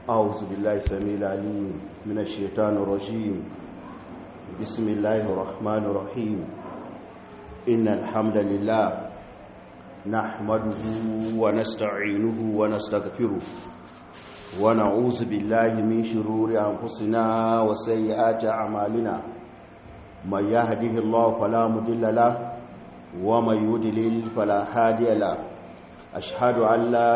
أعوذ بالله السميع العليم من الشيطان الرجيم بسم الله الرحمن الرحيم إن الحمد لله نحمده ونستعينه ونستغفره ونعوذ بالله من شرور أنفسنا وسيئات أعمالنا من يهده الله فلا مضل له ومن يضلل فلا هادي له أشهد أن لا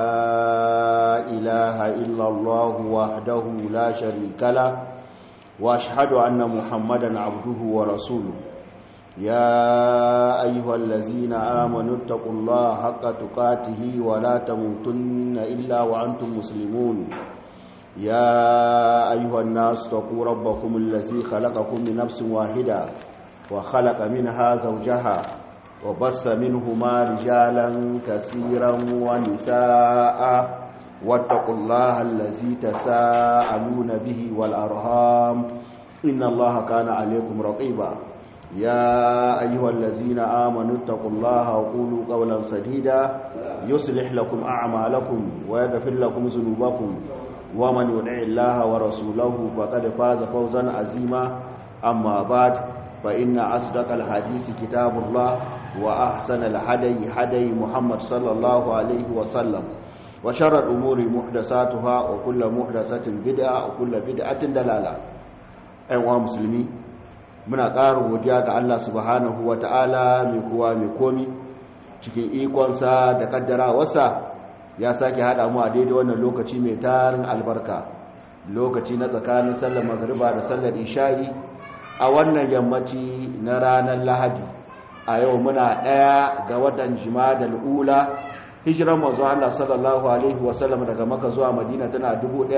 إله إلا الله وحده لا شريك له وأشهد أن محمدا عبده ورسوله يا أيها الذين آمنوا اتقوا الله حق تقاته ولا تموتن إلا وأنتم مسلمون يا أيها الناس اتقوا ربكم الذي خلقكم من نفس واحدة وخلق منها زوجها وبس منهما رجالا كثيرا ونساء واتقوا الله الذي تساءلون به والأرهام إن الله كان عليكم رقيبا يا أيها الذين آمنوا اتقوا الله وقولوا قولا سديدا يصلح لكم أعمالكم ويغفر لكم ذنوبكم ومن يطع الله ورسوله فقد فاز فوزا عظيما أما بعد فإن أصدق الحديث كتاب الله وأحسن الهدي هدي محمد صلى الله عليه وسلم وشر الأمور محدثاتها وكل محدثة بدعة وكل بدعة دلالة أيها مسلمين muna ƙarin godiya ga Allah subhanahu wa ta'ala mai kowa mai komi cikin ikonsa da kaddarawarsa ya sake haɗa mu a daidai wannan lokaci mai tarin albarka lokaci na tsakanin sallar magariba da sallar isha'i a wannan yammaci na ranar lahadi a yau muna ɗaya ga watan jima'a ula hijiran manzo Allah sallallahu alaihi wasallam daga maka zuwa madina tana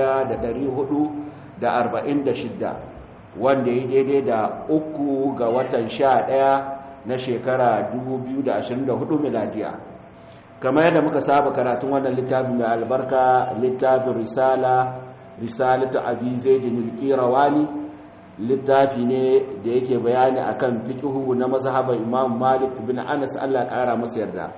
1446 wanda ya daidai da uku ga watan sha ɗaya na shekara 2024 miladiya kamar yadda muka saba karatun wannan littafin mai albarka littafin risala risalatu abi zaidin al-qirawani littafi ne da yake bayani akan fiqhu na mazhaban imam malik bin anas Allah kara masa yarda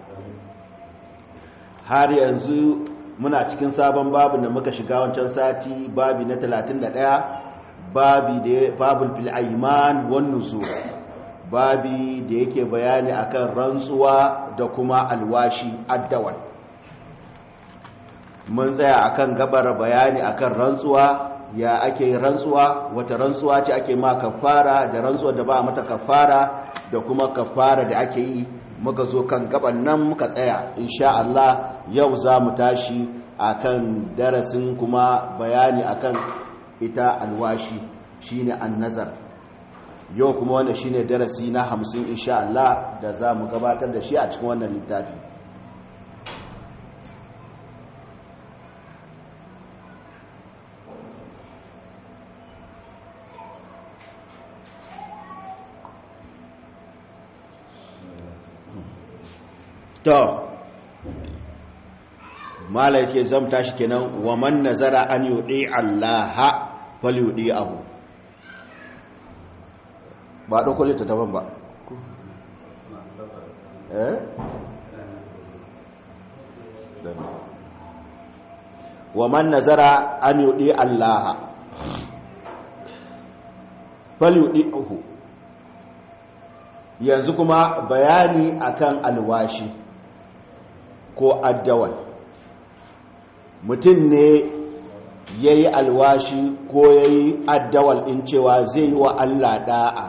har yanzu muna cikin sabon babu da muka shiga wancan sati babi na 31 babi da babul fil ayman wan nuzur babi da yake bayani akan rantsuwa da kuma alwashi addawal mun tsaya akan gabar bayani akan rantsuwa ya ake rantsuwa wata rantsuwa ce ake ma kafara da rantsuwa da ba mata kafara da kuma kafara da ake yi muka zo kan gaban nan muka tsaya insha Allah yau za mu tashi akan darasin kuma bayani akan ita alwashi shine annazar yau kuma wannan shine darasi na 50 insha Allah da za mu gabatar da shi a cikin wannan littafi to mala yake zam tashi kenan wa man nazara an yudi Allah falyudi ahu ba dauko lita taban ba eh wa man nazara an yudi Allah falyudi ahu yanzu kuma bayani akan alwashi ko addawal mutum ne ya yi alwashi ko ya yi addawal in cewa zai yi wa Allah da'a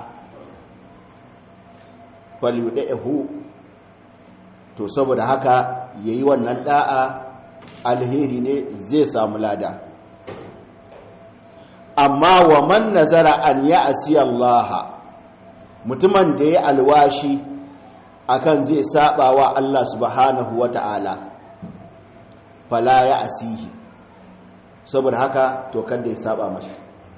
falyuɗa'ahu to saboda haka ya yi wannan da'a alheri ne zai samu lada amma wa man nazara an ya asiyallaha mutumin da ya alwashi akan zai saba wa Allah subhanahu wa ta'ala fala ya asihi saboda haka to kada ya saba mashi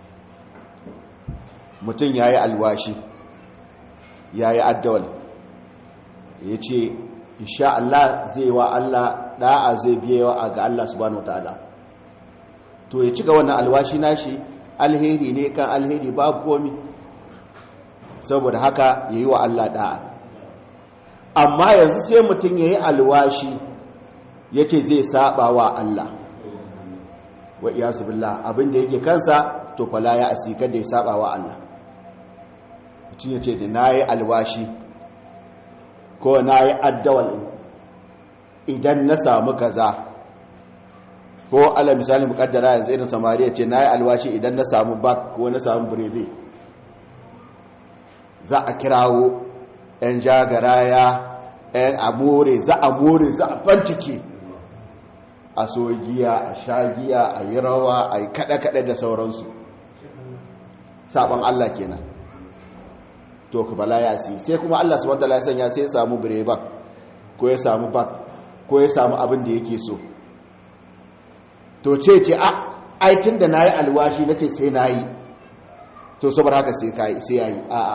mutum ya yi alwashi ya yi addawal ya ce insha Allah zai wa Allah da'a zai biyewa ga Allah subhanahu wa ta'ala to ya cika wannan alwashi nashi alheri ne kan alheri babu komi saboda haka ya yi wa Allah da'a amma yanzu sai mutum ya yi alwashi ya ce zai saba wa Allah wa iyasu billah abin da yake kansa to fala ya asika da ya saba wa Allah mutum ya ce da nayi alwashi ko nayi addawal idan na samu kaza ko ala misali mukaddara yanzu irin samariya ce nayi alwashi idan na samu bak ko na samu birebe za a kirawo 'yan jagaraya 'yan amore za a more za a fancike a so giya a sha giya a yi rawa a yi kaɗe-kaɗe da sauransu sabon Allah kenan to ku bala ya si sai kuma Allah subhanahu wataala ya sanya sai ya samu bireban ko ya samu bak ko ya samu abin da yake so to ce ce a aikin da nayi alwashi nace sai nayi to saboda haka sai kai sai yayi a a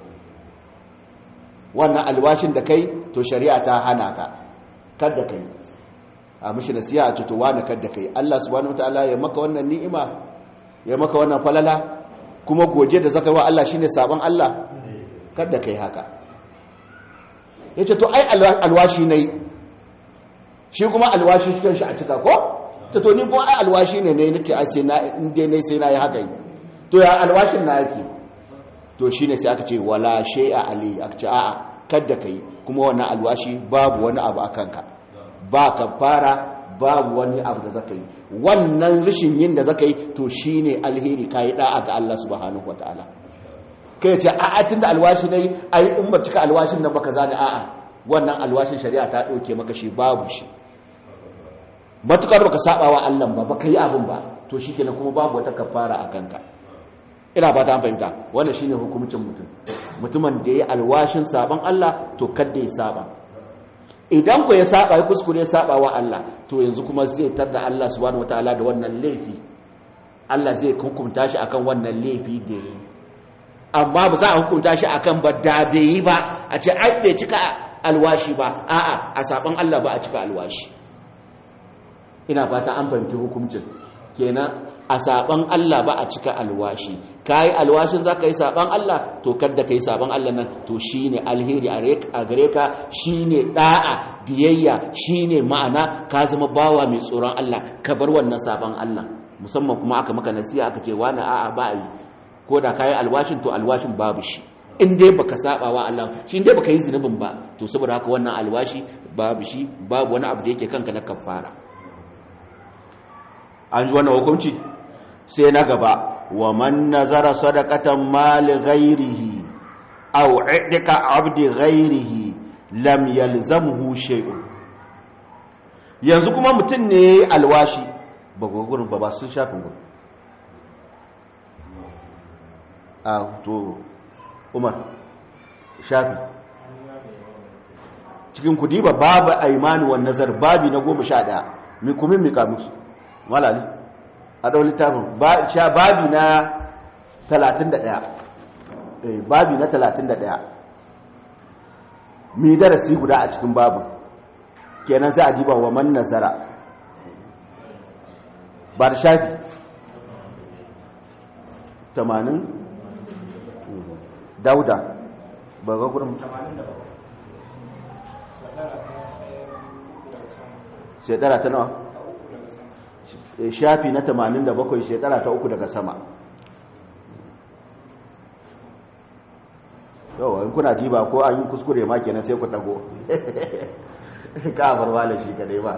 wannan alwashin da kai to shari'a ta hana ka kada kai a mishi nasiha a to wani kada kai Allah subhanahu wataala ya maka wannan ni'ima ya maka wannan falala kuma goje da zaka yi wa Allah shine sabon Allah kada kai haka yace to ai alwashi nayi shi kuma alwashi cikin shi a cika ko to to ni kuma ai alwashi ne ne nake ai sai na in dai nayi sai nayi haka to ya alwashin na yake to shine sai aka ce wala shay'a ali aka ce a'a kada kai kuma wannan alwashi babu wani abu akan ka ba ka fara babu wani abu da zaka yi wannan rishin yin da zaka yi to shine alheri kai da'a ga Allah subhanahu wataala kai ce a'a tunda alwashi nayi ai in ba cika alwashin nan baka zani a'a wannan alwashin shari'a ta dauke maka shi babu shi matukar baka saba wa Allah ba baka yi abin ba to shikenan kuma babu wata kafara a kanka ina ba ta fahimta wannan shine hukuncin mutum mutumin da yayi alwashin saban Allah to kada ya saba idan ku ya saba ya kuskure ya saba wa Allah to yanzu kuma zai tarda Allah subhanahu wataala da wannan laifi Allah zai hukunta shi akan wannan laifi da yi amma ba za a hukunta shi akan ba da bai yi ba a ce ai bai cika alwashi ba a'a a saban Allah ba a cika alwashi ina fata an fahimci hukuncin kenan a saban Allah ba a cika alwashi kai alwashin zaka yi saban Allah to kada kai saban Allah nan to shine alheri a gare ka shine da'a biyayya shine ma'ana ka zama bawa mai tsoron Allah ka bar wannan saban Allah musamman kuma aka maka nasiha aka ce wani a'a ba yi ko da kai alwashin to alwashin babu shi in dai baka saba wa Allah shi dai baka yi zinubin ba to saboda haka wannan alwashi babu shi babu wani abu da yake kanka na kafara an ji wannan hukunci sai na gaba wa man nazara sadaqatan mali ghairihi aw idka abdi ghairihi lam yalzamhu shay'un yanzu kuma mutum ne alwashi ba gurin ba ba sun shafin gurin a to umar shafi cikin kudi ba babu aimani wa nazar babi na goma sha ɗaya mikumin mikamus malali a ɗau littafin babi na 31 babi na 31 mi darasi guda a cikin babu kenan za a diba wa man nazara ba da shafi 80 dauda ba ga gudun shekara ta nawa shafi na 87 shekara ta uku daga sama yau in kuna diba ko an yi kuskure ma kenan sai ku dago ka farwala shi kadai ba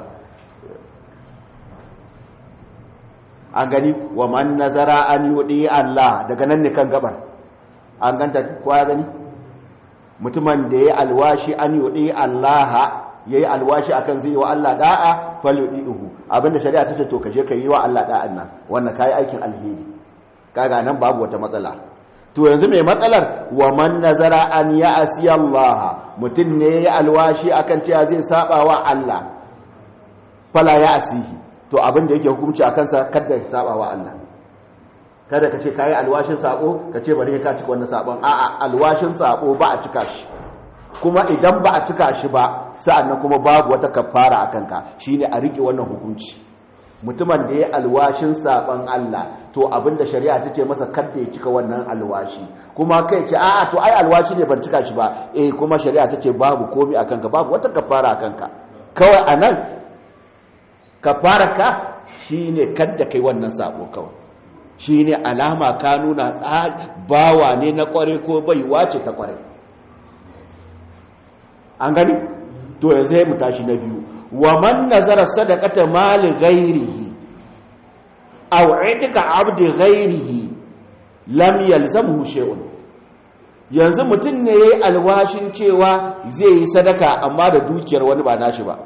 an gani wa man nazara an yudi Allah daga nan ne kan gabar an ganta kowa gani mutumin da ya alwashi an yudi Allah ya yi alwashi akan zai yi wa Allah da'a falyudihu abinda shari'a ta ce to kaje ka yi wa Allah da'an nan wannan kai aikin alheri kaga nan babu wata matsala to yanzu mai matsalar wa man nazara an ya asiya Allah mutum ne ya alwashi akan cewa zai saba wa Allah fala ya asihi to abinda yake hukunci a kansa kada ya saba wa Allah kada ka ce kayi alwashin sabo ka ce bari ka cika wannan sabon a'a alwashin sabo ba a cika shi kuma idan ba a cika shi ba sa'annan kuma babu wata kafara akan ka shine a rike wannan hukunci mutumin da ya alwashin saban Allah to abinda shari'a take masa kada ya cika wannan alwashi kuma kai ce a'a to ai alwashi ne ban cika shi ba eh kuma shari'a take babu komai akan ka babu wata kafara akan ka kawai anan kafararka shine kadda kai wannan sabo kawai shine alama ka nuna bawa ne na kware ko baiwa ce ta kware an gani to yanzu mu tashi na biyu wa man nazara sadaqata mali ghairihi aw itika abdi ghairihi lam yalzamhu shay'un yanzu mutum ne yayi alwashin cewa zai yi sadaka amma da dukiyar wani ba nashi ba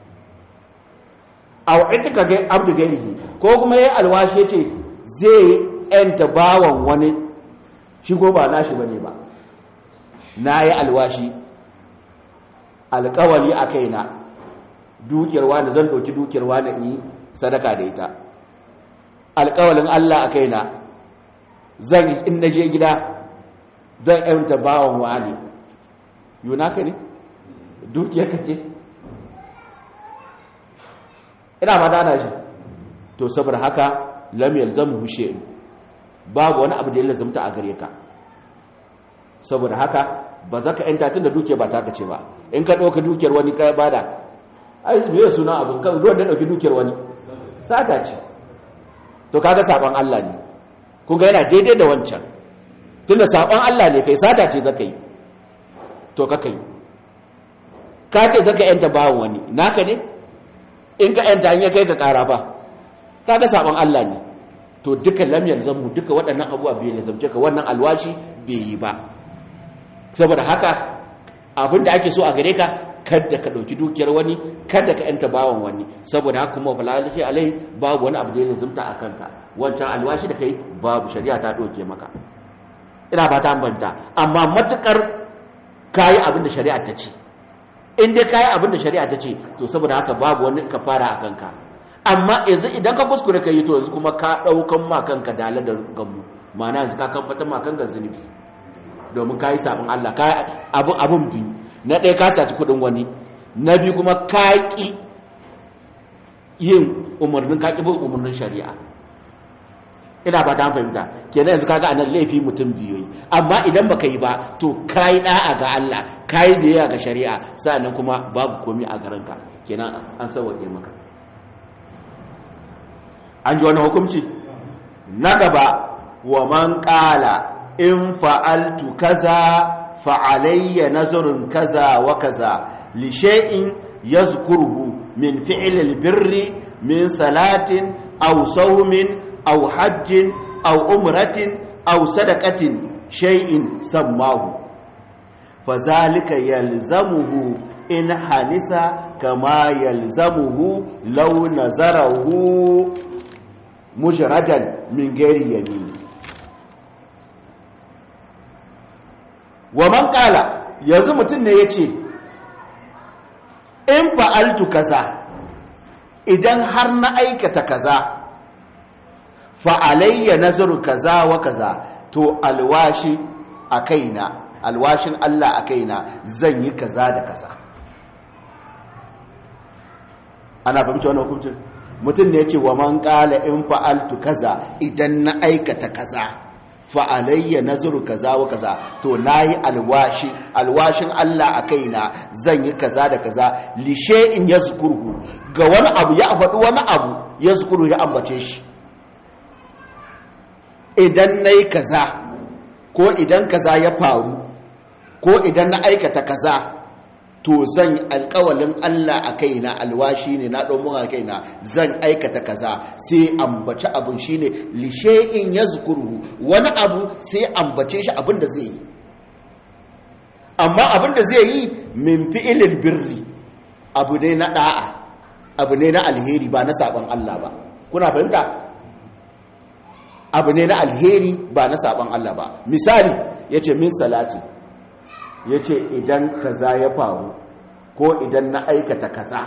aw itika ga abdi ghairihi ko kuma yayi alwashi yace zai yanta bawan wani shi ko ba nashi bane ba nayi alwashi alƙawali a kaina dukiyar wani zan ɗauki dukiyar wani in yi sadaka da ita alƙawalin Allah a kaina zan in na je gida zan yanta bawan wani yunaka ne dukiyar ka ce ina ma dana shi to saboda haka lam yalzamu hushe babu wani abu da ya lazumta a gare ka saboda haka ba za ka yanta tun da dukiyar ba ta ce ba in ka ɗauka dukiyar wani ka bada ai me suna abin kan ruwan da ɗauki dukiyar wani sata ce to kaga saban Allah ne kun ga yana daidai da wancan tunda saban Allah ne kai sata ce zaka yi to ka kai ka ce zaka yanta bawon wani naka ne in ka yanta in ya kai ka kara ba kaga saban Allah ne to duka lam yalzamu duka waɗannan abubuwa bai lazamce ka wannan alwashi bai yi ba saboda haka abin da ake so a gare ka kada ka ɗauki dukiyar wani kada ka yanta bawan wani saboda haka kuma falalashi alai babu wani abu da ya zumta a kanka wancan alwashi da kai babu shari'a ta ɗauke maka ina ba ta banta amma matukar kayi abin da shari'a ta ce in dai kayi abin da shari'a ta ce to saboda haka babu wani kafara a kanka amma yanzu idan ka kuskure ka yi to yanzu kuma ka ɗaukan ma kanka dalar da gamu ma'ana yanzu ka kan fata ma kanka zunubi domin ka yi sabon Allah abin abin biyu na ɗaya ka saci kudin wani na biyu kuma ka ƙi yin umarnin ka ƙi bin umarnin shari'a ina ba ta fahimta kenan yanzu kaga anan laifi mutum biyu yi amma idan baka yi ba to ka yi ɗa'a ga Allah ka yi biyayya ga shari'a sa'annan kuma babu komi a garanka kenan an sauwaƙe maka an ji wani hukunci na gaba wa man ƙala in fa'altu kaza fa'alayya nazarin kaza wa kaza lishe'in ya zukurhu min fi'ilil birri min salatin au saumin au hajjin au umratin au sadakatin shay'in sammahu fazalika yalzamuhu in halisa kama yalzamuhu lau nazarahu mujradan min gairi yamini wa man kala yanzu mutum ne ya ce in fa'altu kaza idan har na aikata kaza fa'alayya nazaru kaza wa kaza to alwashi a kaina alwashin Allah a kaina zan yi kaza da kaza ana fahimci wani hukuncin mutum ne ya ce wa man kala in fa'altu kaza idan na aikata kaza fa'alayya nazaru kaza wa kaza to nayi alwashi alwashin Allah a kaina zan yi kaza da kaza lishe in yazkurhu ga wani abu ya faɗi wani abu yazkuru ya ambace shi idan nayi kaza ko idan kaza ya faru ko idan na aikata kaza to zan alkawalin Allah a kaina alwashi ne na ɗan a kaina zan aikata kaza sai ambaci abin shi ne lishe'in ya zukuru wani abu sai ambace shi abin da zai yi amma abin da zai yi min fi'ilin birri abu ne na ɗa'a abu ne na alheri ba na saɓon Allah ba kuna fahimta abu ne na alheri ba na saɓon Allah ba misali ya ce min salati ya ce idan kaza ya faru ko idan na aikata kaza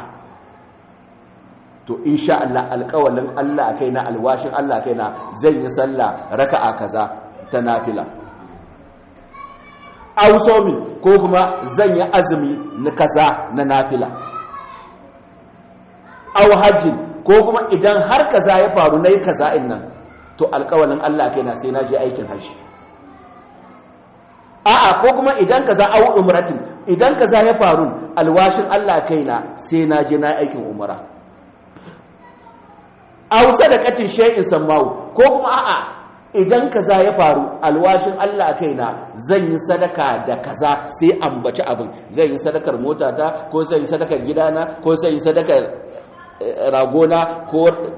to insha Allah alƙawalin Allah kai na alwashin Allah kai na zan yi sallah raka'a kaza ta nafila ausomi ko kuma zan yi azumi na kaza na nafila au hajjin ko kuma idan har kaza ya faru na yi kaza in nan to alƙawalin Allah kai na sai na je aikin hajji a'a ko kuma idan kaza au umratin idan kaza ya faru alwashin Allah kaina sai na je na aikin umra aw sadaqatin shay'in sammahu ko kuma a'a idan kaza ya faru alwashin Allah kaina zan yi sadaka da kaza sai ambaci abin zan yi sadakar motata ko zan yi sadakar gidana ko zan yi sadakar ragona ko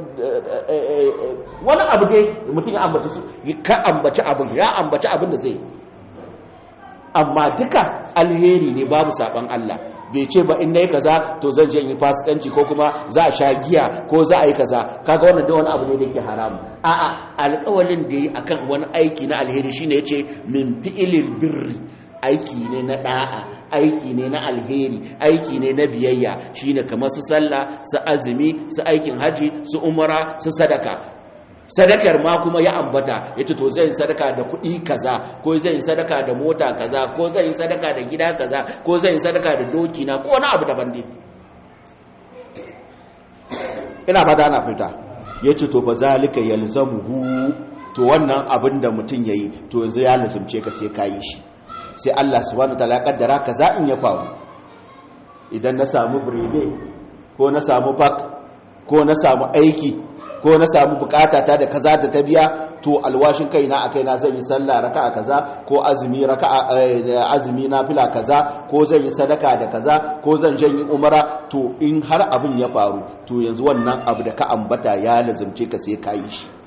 wani abu dai mutum ya ambaci su ka ambaci abin ya ambaci abin da zai amma duka alheri ne babu saban Allah bai ce ba in nayi kaza to zan je yi fasikanci ko kuma za a sha giya ko za a yi kaza kaga wannan da wani abu ne da yake haramu a'a alƙawalin da yi akan wani aiki na alheri shine yace min fi'ilil birri aiki ne na da'a aiki ne na alheri aiki ne na biyayya shine kamar su sallah su azumi su aikin haji su umara su sadaka sadakar ma kuma ya ambata ya ce to zai sadaka da kuɗi kaza ko zai sadaka da mota kaza ko zai sadaka da gida kaza ko zai sadaka da doki na ko wani abu daban dai ina ba da ana fita ya ce to fa zalika yalzamuhu to wannan abin da mutum yayi to yanzu ya lazumce ka sai ka yi shi sai Allah subhanahu wataala ya kaddara kaza in ya faru idan na samu birebe ko na samu bak ko na samu aiki ko na samu bukata ta da kaza ta biya to alwashin kaina a kaina zan yi sallah raka'a kaza ko azumi raka'a azumi nafila kaza ko zan yi sadaka da kaza ko zan janyi umara to in har abin ya faru to yanzu wannan abu da ka ambata ya lazumce ka sai ka yi shi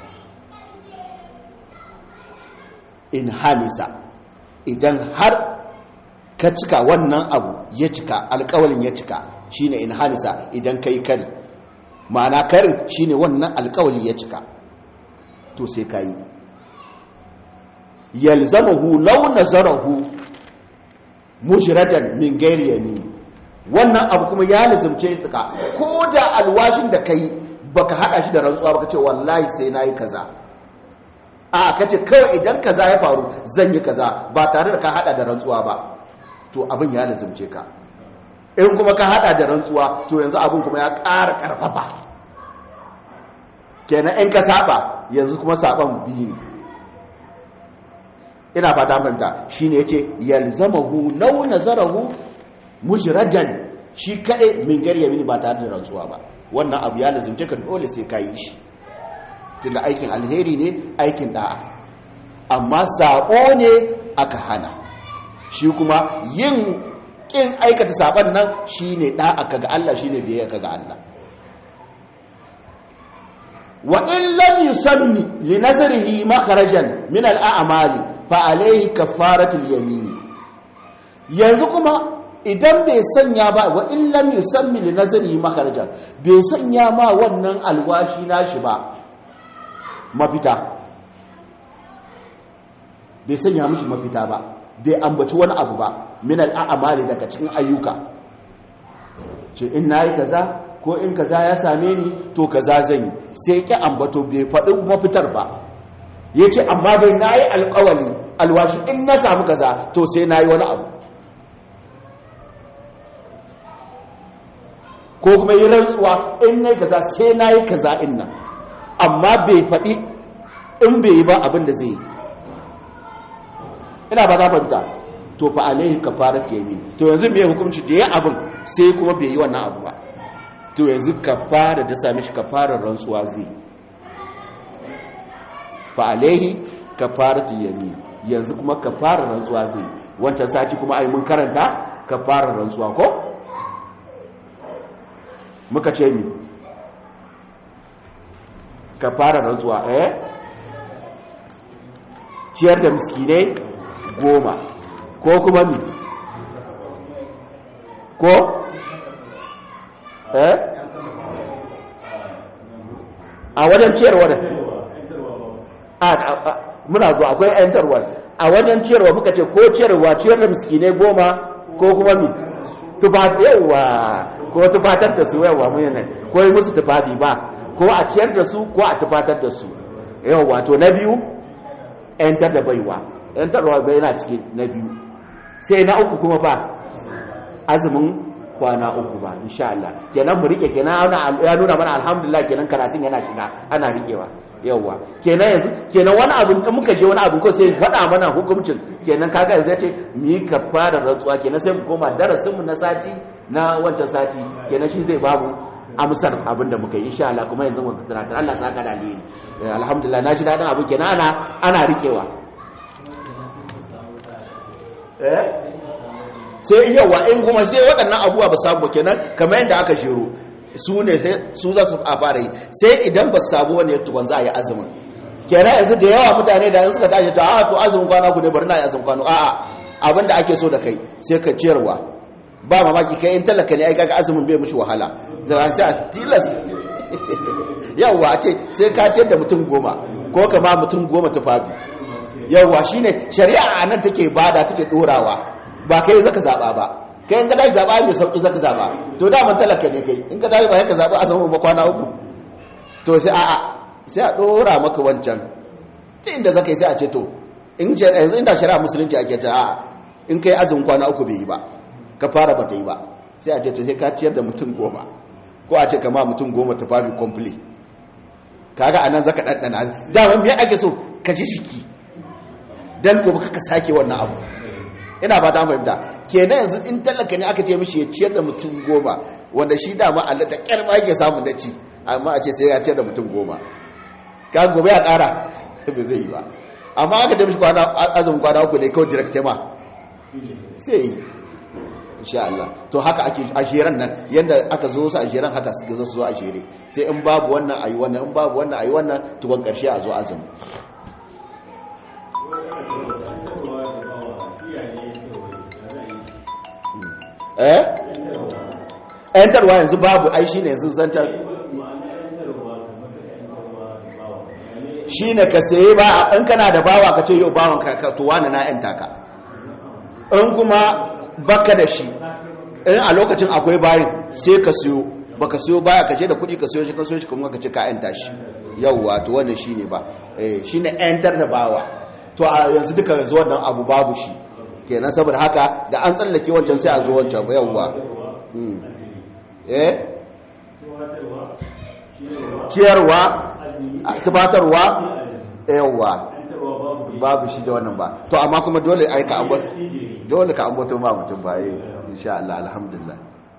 in hamisa idan har ka cika wannan abu ya cika alkawalin ya cika shine in hamisa idan kai kari ma'ana karin shine wannan alkawali ya cika to sai kayi yalzamahu law nazarahu mujradan min ghairi yamin wannan abu kuma ya lazimce ka ko da alwashin da kai baka hada shi da rantsuwa baka ce wallahi sai nayi kaza a kace kawai idan kaza ya faru zan yi kaza ba tare da ka hada da rantsuwa ba to abin ya lazimce ka in kuma ka hada da rantsuwa to yanzu abin kuma ya ƙara ƙarfafa kenan in ka saba yanzu kuma saban biyu ne ina fata manta shine yace yalzamahu law nazarahu mujradan shi kade min gari yamin ba tare da rantsuwa ba wannan abu ya lazimce ka dole sai ka yi shi tunda aikin alheri ne aikin da'a amma sabo ne aka hana shi kuma yin kin aikata saban nan shine da'a kaga Allah shine biyayya kaga Allah wa in lam yusammi li nazrihi makharajan min al-a'mali fa alayhi kafaratul yamin yanzu kuma idan bai sanya ba wa in lam yusammi li nazrihi makharajan bai sanya ma wannan alwashi nashi ba mafita bai sanya mishi mafita ba bai ambaci wani abu ba min al'amali daga cikin ayyuka ce in nayi kaza ko in kaza ya same ni to kaza zan yi sai ki ambato bai faɗi mafitar ba ya ce amma bai nayi alƙawali alwashi in na samu kaza to sai nayi wani abu ko kuma yi rantsuwa in nayi kaza sai nayi kaza in nan amma bai faɗi in bai yi ba abin da zai yi ina ba za fahimta to fa alaihi kafarat yamin to yanzu me hukunci da ya abin sai kuma bai yi wannan abu ba to yanzu kafara da sami shi kafarar rantsuwa zai fa alaihi kafarat yamin yanzu kuma kafarar rantsuwa zai wancan sati kuma ai mun karanta kafarar rantsuwa ko muka ce mi kafarar rantsuwa eh ciyar da miskinai goma ko kuma mi ko eh a wajen ciyarwa da a muna zuwa akwai ayantarwa a wajen ciyarwa muka ce ko ciyarwa ciyar da miskinai goma ko kuma mi yawa ko tufatar da su yawa mu yana ko yi musu tufafi ba ko a ciyar da su ko a tufatar da su yawa to na biyu yantar da baiwa yantarwa bai yana cikin na biyu sai na uku kuma ba azumin kwana uku ba insha Allah kenan mu rike kenan ya nuna mana alhamdulillah kenan karatun yana shiga ana rikewa yawa kenan yanzu kenan wani abu in muka je wani abu ko sai faɗa mana hukuncin kenan kaga yanzu yace mu yi kafara rantsuwa kenan sai mu koma darasin mu na sati na wancan sati kenan shi zai babu amsar abin da muka yi insha Allah kuma yanzu muka tunatar Allah saka da alheri alhamdulillah na ji dadin abu kenan ana ana rikewa eh sai yawa in kuma sai waɗannan abubuwa ba samu kenan kamar yadda aka shiro su ne su za su fara yi sai idan ba samu wani tukwan za a yi azumin kenan yanzu da yawa mutane da suka tashi ta a to azumin kwana ku ne bari na yi azumin kwana a'a abin da ake so da kai sai ka ciyarwa ba mamaki kai in talaka ne ai kaga azumin bai mushi wahala da sai a tilas yawa a ce sai ka ciyar da mutum goma ko kama mutum goma tufafi yawa shine shari'a a nan take bada take dorawa ba kai zaka zaba ba kai in ka tashi zaba mai sauki zaka zaba to da man talaka ne kai in ka tashi ba ka zaba azumin ba kwana uku to sai a'a sai a dora maka wancan ta inda zaka yi sai a ce to in yanzu inda shari'a musulunci ake ta a'a in kai azumin kwana uku bai yi ba ka fara ba ta yi ba sai a ce to sai ka ciyar da mutum goma ko a ce kama mutum goma ta fafi complete kaga anan zaka ɗanɗana dama me ake so ka ji jiki dan gobe ka sake wannan abu ina ba ta fahimta kenan yanzu in talaka ne aka ce mishi ya ciyar da mutum goma wanda shi dama Allah da kyar ma yake samu na ci amma a ce sai ya ciyar da mutum goma ka gobe ya ƙara ba zai yi ba amma aka ce mishi kwana azumin kwana uku ne kawai direct ma sai yi insha Allah to haka ake ashiran nan yanda aka zo su ashiran haka suka zo su zo ashire sai in babu wannan ayi wannan in babu wannan ayi wannan tukun karshe a zo azumi eh entarwa yanzu babu ai shine yanzu zantar shine ka saye ba in kana da bawa ka ce yau bawan ka to wani na yanta ka in kuma baka da shi in a lokacin akwai bayin sai ka siyo baka siyo baya ka je da kudi ka siyo shi ka siyo shi kuma ka ce ka yanta shi yawwa to wannan shine ba eh shine yantar da bawa to a yanzu duka yanzu wannan abu babu shi kenan saboda haka da an tsallake wancan sai a zo wancan yawwa eh ciyarwa tubatarwa yawwa babu shi da wannan ba to amma kuma dole ai ka ambata dole ka ambato ma mutum ba yi insha Allah alhamdulillah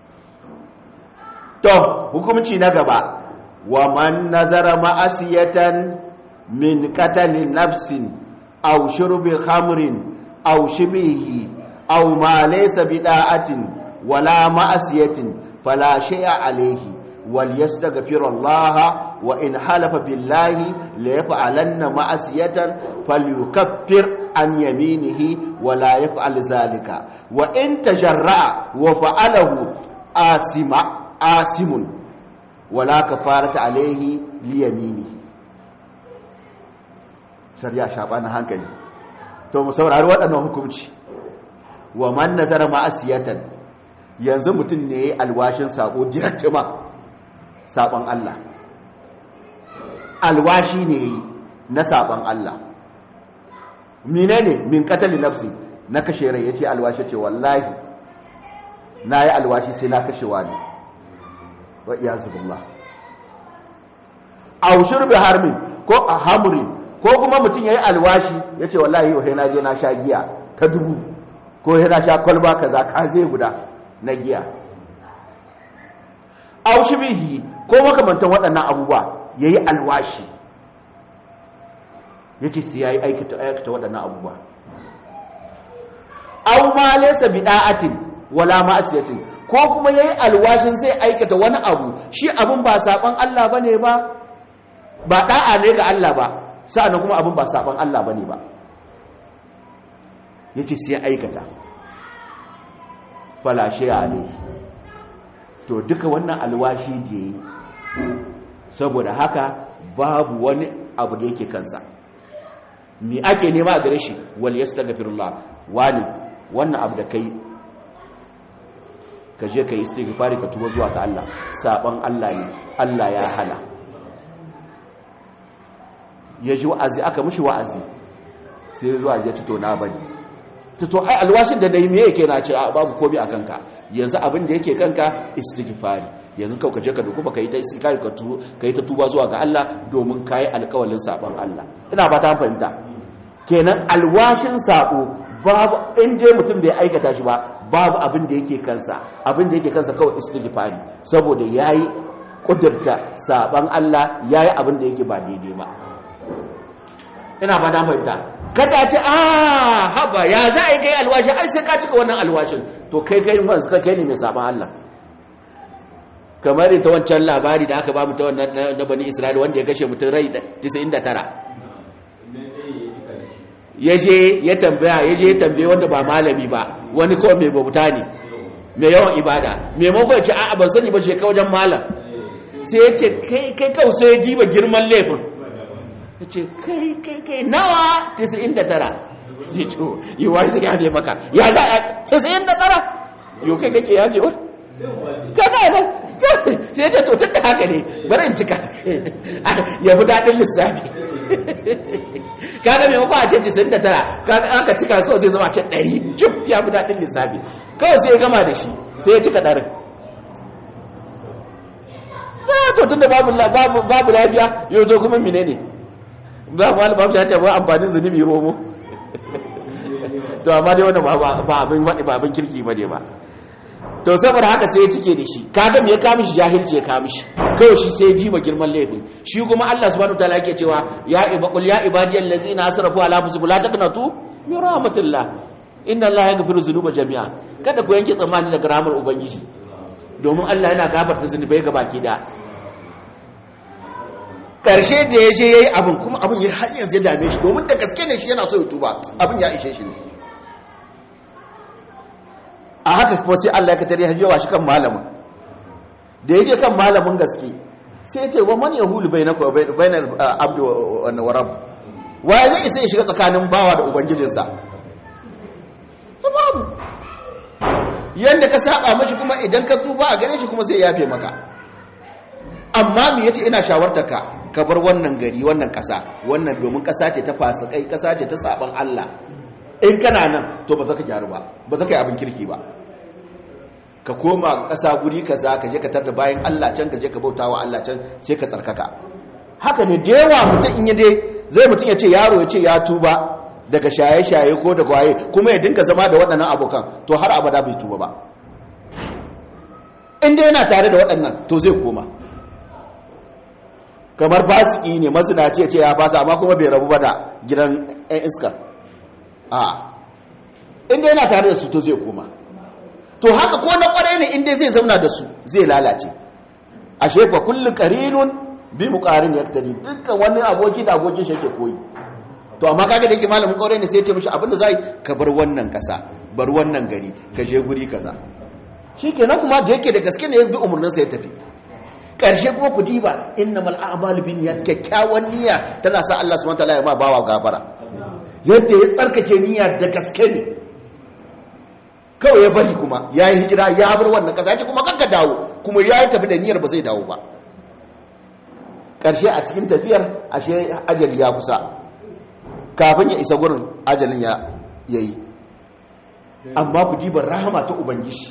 to hukumci na gaba wa man nazara ma'asiyatan min qatali nafsin aw shurbi khamrin aw shibihi aw ma laysa bida'atin wala ma'asiyatin fala shay'a alayhi wal yastaghfir Allah wa in halafa billahi la yaf'alanna ma'asiyatan falyukaffir an yaminihi wa la yaf'al zalika wa in tajarra'a wa fa'alahu asima asimun wa la kafarata alayhi li yaminihi shari'a shabana hankali to mu saurari waɗannan hukunci wa man nazara ma'asiyatan yanzu mutum ne alwashin sako direct ma sabon Allah alwashi ne na sabon Allah menene min qatali nafsi na kashe rai yace alwashi ce wallahi nayi alwashi sai na kashe wani wa iyazu billah aw shurbi harmin ko a hamri ko kuma mutum yayi alwashi yace wallahi yau na je na sha giya ta dubu ko sai na sha kwalba kaza ka zai guda na giya aw shibihi ko makamantan waɗannan abubuwa yayi alwashi yake sai yayi aikata aikata waɗannan abubuwa aw ma laysa bida'atin wala ma'asiyatin ko kuma yayi alwashin sai aikata wani abu shi abun ba saban Allah bane ba ba da'a ne ga Allah ba sa'annan kuma abun ba saban Allah bane ba yake sai aikata fala shay'a ne to duka wannan alwashi da yi saboda haka babu wani abu da yake kansa mi ake nema a gare shi wal yastaghfirullah wani wannan abu da kai ka je ka yi istighfari ka tuba zuwa ga Allah saban Allah ne Allah ya hana ya ji wa'azi aka mishi wa'azi sai zuwa ya ci to na bari to ai alwashin da nayi me yake na ce babu komai a kanka yanzu abin da yake kanka istighfari yanzu kau ka je ka duku ba kai ta istighfari ka tu kai ta tuba zuwa ga Allah domin kai alƙawalin saban Allah ina ba ta fahimta kenan alwashin sabo babu in je mutum bai aikata shi ba babu abin da yake kansa abin da yake kansa kawai istighfari saboda yayi kudurta saban Allah yayi abin da yake ba daidai ba ina ba da fahimta kada ce a haba ya za a yi kai alwashi ai sai ka cika wannan alwashin to kai kai fa suka kai ne mai saban Allah kamar ita wancan labari da aka ba mu ta wannan na bani Isra'ila wanda ya kashe mutum rai 99 ya je ya tambaya ya je ya tambaye wanda ba malami ba wani kawai mai babuta ne mai yawan ibada maimakon ce a'a ban sani ba je ka wajen malam sai ya ce kai kai kawai sai ya diba girman laifin ya ce kai kai kai nawa 99 zai ce yi wa zai yafe maka ya za a 99 yau kai kake yafe wani kana nan sai ce to tun da haka ne bari in cika ya fi daɗin lissafi kaga mai makon a ce 99 kaga aka cika kawai sai zama ce 100 cif ya fi daɗin lissafi kawai sai ya gama da shi sai ya cika ɗarin za to tun da babu lafiya yau zo kuma mine ne ba mu wani babu ya ce ba amfanin zunubi romo to amma dai wannan ba abin waɗi ba abin kirki ba ne ba to saboda haka sai ya cike da shi kaga me ya kama shi jahilci ya kama shi kawai shi sai jima girman laifin shi kuma Allah subhanahu wataala yake cewa ya ibaqul ya ibadiyal ladzina asrafu ala anfusihim la taqnatu min rahmatillah inna Allah yaghfiru dhunuba jami'a kada ku yanke tsammani daga rahmar ubangiji domin Allah yana gafarta zunubai ga baki da karshe da ya je yayi abin kuma abin ya har yanzu ya dame shi domin da gaske ne shi yana so ya tuba abin ya ishe shi ne a haka kuma sai Allah ya katare hajjewa shi kan malamin da ya je kan malamin gaske sai ya ce wa man yahulu bainaka wa bainal abdu wa rabb wa zai isa ya shiga tsakanin bawa da ubangijinsa babu yanda ka saba mashi kuma idan ka tuba a gare shi kuma zai yafe maka amma me yace ina shawartar ka ka bar wannan gari wannan kasa wannan domin kasa ce ta fasikai kasa ce ta saban Allah in kana nan to ba za ka gyaru ba ba za ka yi abin kirki ba ka koma ƙasa guri kaza ka je ka tarda bayan Allah can ka je ka bauta wa Allah can sai ka tsarkaka haka ne da yawa mutum in dai zai mutum ya ce yaro ya ce ya tuba daga shaye-shaye ko daga waye kuma ya dinga zama da waɗannan abokan to har abada bai tuba ba in dai yana tare da waɗannan to zai koma kamar fasiki ne mazinaci ya ce ya fasa amma kuma bai rabu ba da gidan 'yan iska a inda yana tare da su to zai koma to haka ko na kwarai ne inda zai zauna da su zai lalace a shefa kullu qarinun bi muqarin yaktadi dukkan wani aboki da abokin shi yake koyi to amma kaga da yake malamin kwarai ne sai ya ce mishi abinda zai ka bar wannan kasa bar wannan gari ka je guri kaza shikenan kuma da yake da gaske ne ya bi umurnin sa ya tafi karshe kuma ku diba innamal a'malu binniyat kyakkyawan niyya tana sa Allah subhanahu wa ta'ala ya ma bawa gafara yadda ya tsarkake niyya da gaske ne kawai ya bari kuma ya yi hijira ya bar wannan ƙasa ya ce kuma kanka dawo kuma ya yi tafi da niyyar ba zai dawo ba ƙarshe a cikin tafiyar ashe ajali ya kusa kafin ya isa gurin ajalin ya yi amma ku dibar rahama ta ubangiji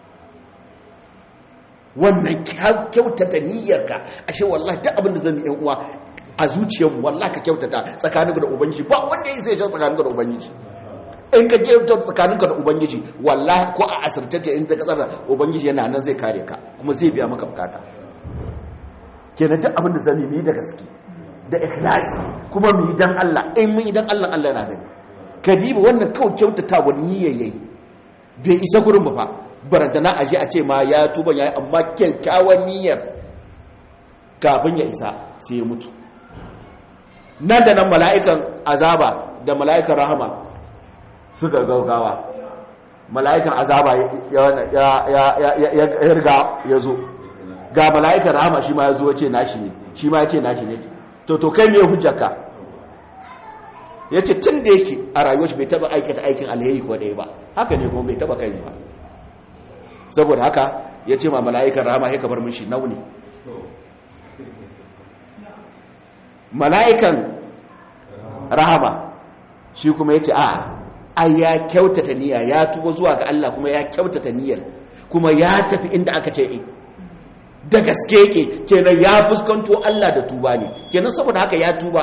wannan kyautata niyyarka ashe wallahi duk abin da zan yi uwa a zuciyarmu wallahi ka kyautata tsakaninka da ubangiji ba wanda ya sai tsakaninka da ubangiji in ka kyautata tsakaninka da ubangiji wallahi ko a asirtacce in ta kasar da ubangiji yana nan zai kare ka kuma zai biya maka bukata kenan duk abin da zan yi da gaske da ikhlasi kuma mu yi dan Allah in mun yi dan Allah Allah yana gani kadiba wannan kawai kyautata wa niyyar yayi bai isa gurin ba fa barantana a je a ce ma ya tuba ya yi amma kyakkyawan niyyar kafin ya isa sai ya mutu nan da nan mala'ikan azaba da mala'ikan rahama suka gaugawa mala'ikan azaba ya riga ya zo ga mala'ikan rahama shi ma ya zo ya ce nashi ne shi ma ya ce nashi ne to to kai me hujjarka ya ce tun da yake a rayuwar shi bai taba aikata aikin alheri ko ɗaya ba haka ne kuma bai taba kai ba saboda haka ya ce ma mala'ikan rahama ya kabar mishi nauni mala'ikan rahama shi kuma ya ce a ai ya kyautata niyya ya tuba zuwa ga Allah kuma ya kyautata niyyar kuma ya tafi inda aka ce e da gaske yake kenan ya fuskanto Allah da tuba ne kenan saboda haka ya tuba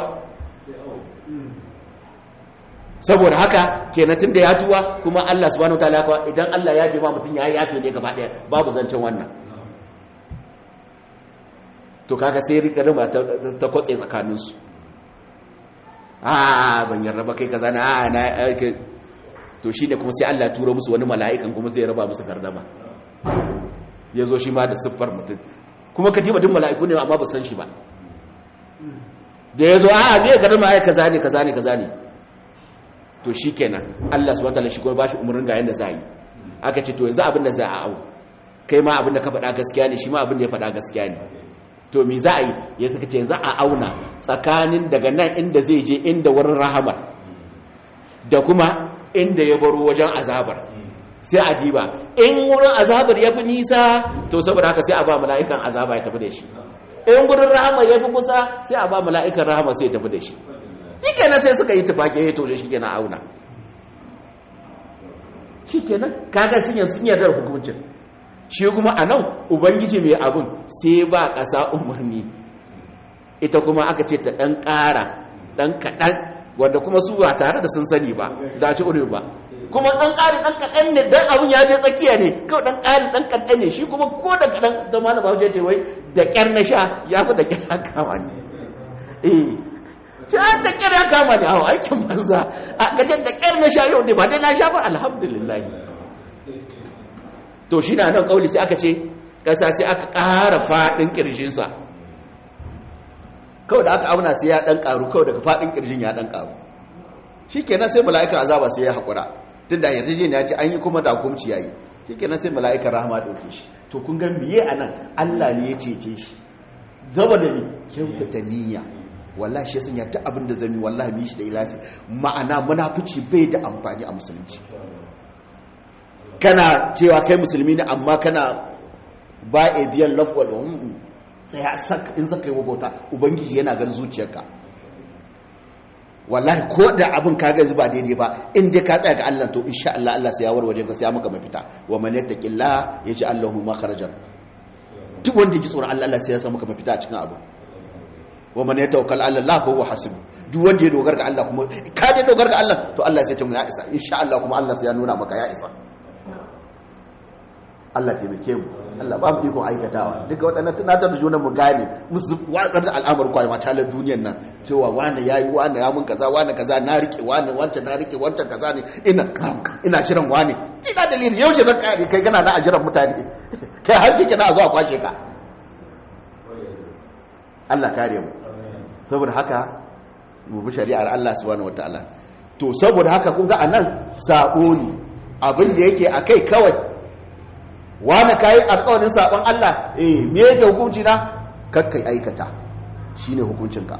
saboda haka kenan tunda ya tuba kuma Allah subhanahu wataala kuwa idan Allah ya ma mutum ya yafe ne gaba daya babu zancen wannan to kaga sai rigima ta kwatse tsakaninsu a ban yarda ba kai kaza na a na to shi ne kuma sai Allah turo musu wani mala'ikan kuma zai raba musu gardama ya zo shi ma da siffar mutum kuma ka duk mala'iku ne amma ba san shi ba da ya zo a me gardama ya kaza ne kaza ne kaza ne to shi kenan Allah subhanahu wataala shi kuma ba shi umarnin ga yanda za yi aka ce to yanzu abin da za a au kai ma abin da ka faɗa gaskiya ne shi ma abin da ya faɗa gaskiya ne to me za a yi ya suka ce yanzu a auna tsakanin daga nan inda zai je inda wurin rahamar da kuma inda ya baro wajen azabar sai a diba in wurin azabar ya fi nisa to saboda haka sai a ba mala'ikan azaba ya tafi da shi in wurin rahamar ya fi kusa sai a ba mala'ikan rahama sai ya tafi da shi shi kenan sai suka yi tufake ya toje shi kenan auna shi kenan kaga sun yarda da hukuncin shi kuma a nan ubangiji mai abin sai ba ƙasa umarni ita kuma aka ce ta ɗan ƙara ɗan kaɗan wanda kuma su ba tare da sun sani ba za ci uri ba kuma ɗan ƙari ɗan kaɗan ne ɗan abin ya je tsakiya ne kawai ɗan ƙari ɗan kaɗan ne shi kuma ko da kaɗan da ma na ba ce wai da ƙyar na sha ya fi da ƙyar kama ne eh ce an da ƙyar ya kama ne a aikin banza a gajen da ƙyar na sha yau ne ba dai na sha ba alhamdulillah to shi na nan kauli sai aka ce ƙasa sai aka ƙara faɗin ƙirjinsa kawai da aka auna sai ya ɗan ƙaru kawai daga faɗin ƙirjin ya ɗan ƙaru shi kenan sai mala'ikan azaba sai ya haƙura tun da yarjejin ya ce an yi kuma da hukumci ya yi shi kenan sai mala'ikan rahama ɗauke shi to kun ga miye a nan allah ne ya cece shi zama da ni kyautata niyya wallahi shi sun yadda abin da zami wallahi mi shi da ilasi ma'ana munafici bai da amfani a musulunci kana cewa kai musulmi ne amma kana ba a biyan lafwal sai in saka yi wabauta ubangiji yana ganin zuciyarka wallahi ko da abin ka gazi ba daidai ba in dai ka tsaya ga Allah to insha Allah Allah sai ya warware ka sai ya maka mafita wa man yattaqilla yaji Allahu makharajan duk wanda yake tsoron Allah Allah sai ya sa maka mafita a cikin abu wa man yatawakkal ala Allah fa huwa hasib duk wanda ya dogara ga Allah kuma ka dai dogara ga Allah to Allah sai ya ce ya isa insha Allah kuma Allah sai ya nuna maka ya isa Allah taimake mu Allah ba mu iko aikatawa duka waɗannan tunatar da junan mu gane musu watsar da al'amar kwai ma talar duniyar nan cewa wani yayi wani ya mun kaza wani kaza na rike wani wancan na rike wancan kaza ne ina ina jiran wani ina dalili yau ce zan kare kai kana na a jiran mutane kai har kike na zuwa kwace ka Allah kare mu saboda haka mu bi shari'ar Allah subhanahu wataala to saboda haka kun ga anan sabo ne abin da yake akai kawai wani kayi alƙawarin saɓon Allah eh me yake hukunci na kakkai aikata shine hukuncinka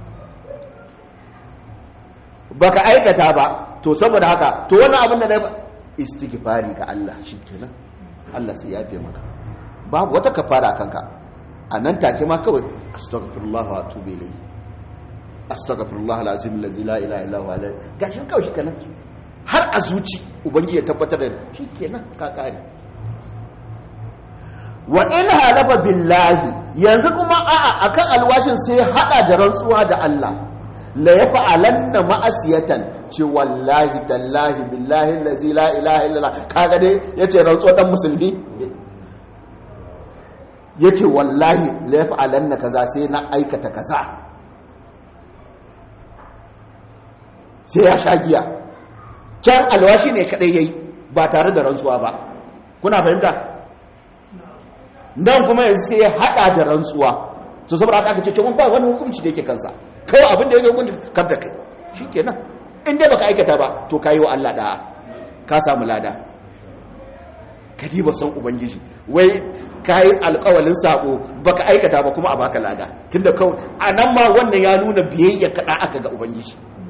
baka aikata ba to saboda haka to wannan abin da na istighfari ga Allah shikenan Allah sai ya yafe maka babu wata kafara kanka a nan take ma kawai astaghfirullah wa atubu ilayhi astaghfirullah alazim allazi la ilaha illa huwa gashin kawai shikenan har a zuci ubangiji ya tabbatar da shikenan ka kare wa in halafa billahi yanzu kuma a'a akan alwashin sai hada da rantsuwa da Allah la yaf'alanna ma'asiyatan ce wallahi tallahi billahi allazi la ilaha illa kaga dai yace rantsuwa dan musulmi yace wallahi la yaf'alanna kaza sai na aikata kaza sai ya sha giya can alwashi ne kadai yayi ba tare da rantsuwa ba kuna fahimta nan kuma yanzu sai ya hada da rantsuwa so saboda aka ce cewa ba wani hukunci da yake kansa kawai abin da yake hukunci kar da kai shikenan in dai baka aikata ba to kayi wa Allah da'a ka samu lada kadi ba san ubangiji wai kayi alƙawalin sako baka aikata ba kuma a baka lada tunda kawai anan ma wannan ya nuna biyayya kada aka ga ubangiji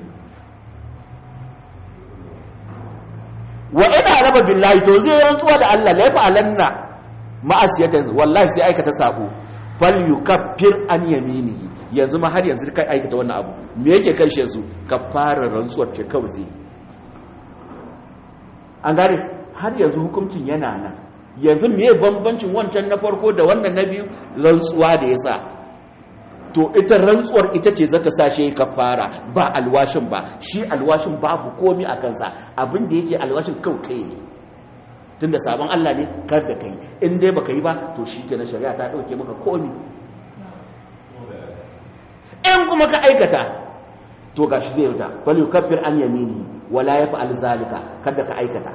wa ina raba billahi to zai rantsuwa da Allah laifa alanna ma'asiyatan wallahi sai aikata sako fal yukaffir an yaminihi yanzu ma har yanzu kai aikata wannan abu me yake kan shi yanzu fara rantsuwar ce kawai zai an gane har yanzu hukuncin yana nan yanzu me bambancin wancan na farko da wannan na biyu rantsuwa da yasa to ita rantsuwar ita ce zata sa shi kafara ba alwashin ba shi alwashin babu komi a kansa abin da yake alwashin kawai kai ne tunda sabon Allah ne kar da kai in dai baka yi ba to shi kenan shari'a ta dauke maka komi in kuma ka aikata to gashi zai wuta bal yukaffir an yamini wala yaf'al zalika kada ka aikata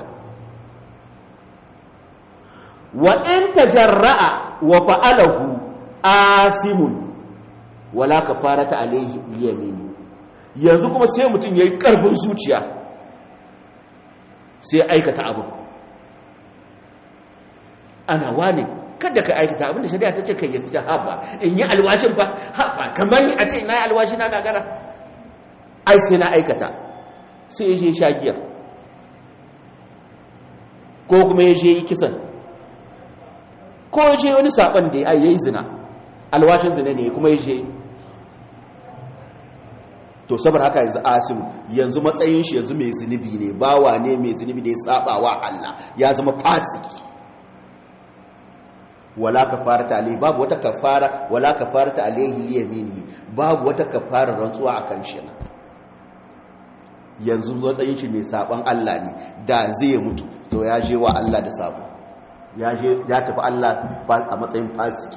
wa in tajarra'a wa fa'alahu asimun wala kafarata alayhi yamin yanzu kuma sai mutum yayi karfin zuciya sai aikata abu ana wane kada ka aikata abinda shari'a ta ce kai yadda haba in yi alwashin fa haba kamar ni a ce na yi alwashi na gagara ai sai na aikata sai ya je shagiyar ko kuma ya je yi kisan ko ya je wani saban da ya yi zina alwashin zina ne kuma ya je to saboda haka yanzu asim yanzu matsayin shi yanzu mai zunubi ne bawa ne mai zunubi da ya saba wa Allah ya zama fasiki wala kafarata alaihi babu wata kafara wala kafarata alaihi liyamini babu wata kafara rantsuwa akan shi yanzu matsayin shi mai saban Allah ne da zai mutu to ya je wa Allah da sabo ya je ya tafi Allah a matsayin fasiki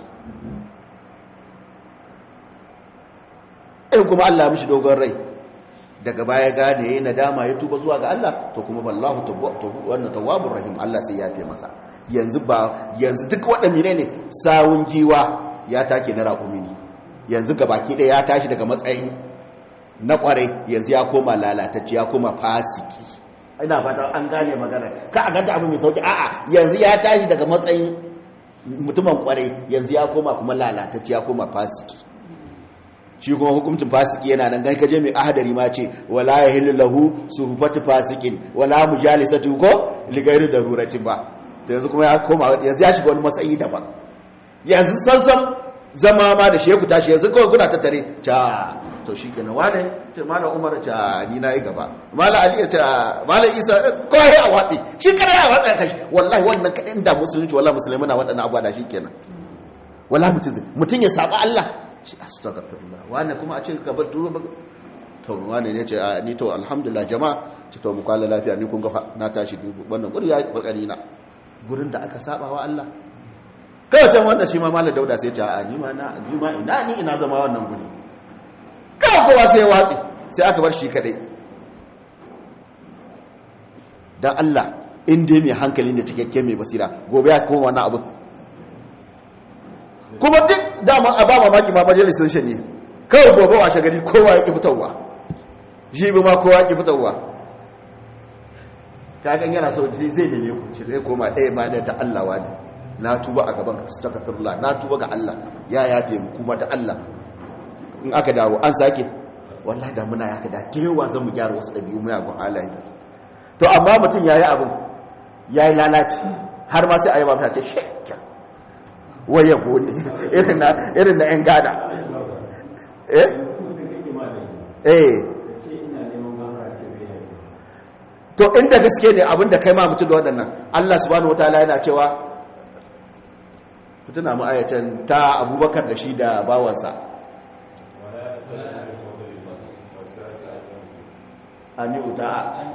in kuma Allah mishi dogon rai daga baya gane yayin nadama ya tuba zuwa ga Allah to kuma wallahu wannan tawwabur rahim Allah sai ya fi masa yanzu ba yanzu duk waɗanda ne sawun giwa ya take na raƙumi ne yanzu gabaki ɗaya ya tashi daga matsayin na ƙwarai yanzu ya koma lalatacce ya koma fasiki ina fata an gane magana ka a ganta abu mai sauki a'a yanzu ya tashi daga matsayin mutumin ƙwarai yanzu ya koma kuma lalatacce ya koma fasiki shi kuma hukuncin fasiki yana nan gan kaje mai ahadari ma ce wala yahillu lahu suhbatu fasikin wala mujalisatu ko ligairu daruratin ba yanzu kuma ya koma yanzu ya shiga wani matsayi daban yanzu sansan zama ma da sheku tashi yanzu kawai kuna tattare ta to shi kenan wane ce malam umar ta ni na yi gaba malam ali ta malam isa kawai a watsi shi kare a watsi kashi wallahi wannan kadin da musulunci wallahi musulmi na waɗannan abuwa da shi kenan wallahi mutum mutum ya saba Allah shi astaghfirullah wane kuma a ce ka bar tuba to wane ne ce ni to alhamdulillah jama'a ce to mu kwalla lafiya ni kun ga na tashi wannan guri ya kokari na gurin da aka saba wa Allah kawai can wanda shi ma malar dauda sai ta a nima na nima ina ni ina zama wannan guri kawai kowa sai ya watsi sai aka bar shi kadai dan Allah in dai mai hankali da cikakke mai basira gobe ya koma wannan abu kuma duk dama a ba mamaki ma majalisar shi ne kawai gobe washe gari kowa ya ki fitarwa jibi ma kowa ya ki fitarwa kagan yana so zai neme ku ce zai koma ɗaya ba da ta Allah wani na tuba a gaban astaghfirullah na tuba ga Allah ya yafe mu kuma ta Allah in aka dawo an sake wallahi da muna ya kada kewa zan mu gyara wasu ɗabi'u mu yagun halaye to amma mutum yayi abin yayi lalaci har ma sai ayi ba ta ce shekka waye gode irin na irin na yan gada eh eh to inda gaske ne abinda kai ma mutu da waɗannan Allah subhanahu wataala yana cewa mutuna mu ayatan ta Abubakar da shi da bawansa ani uta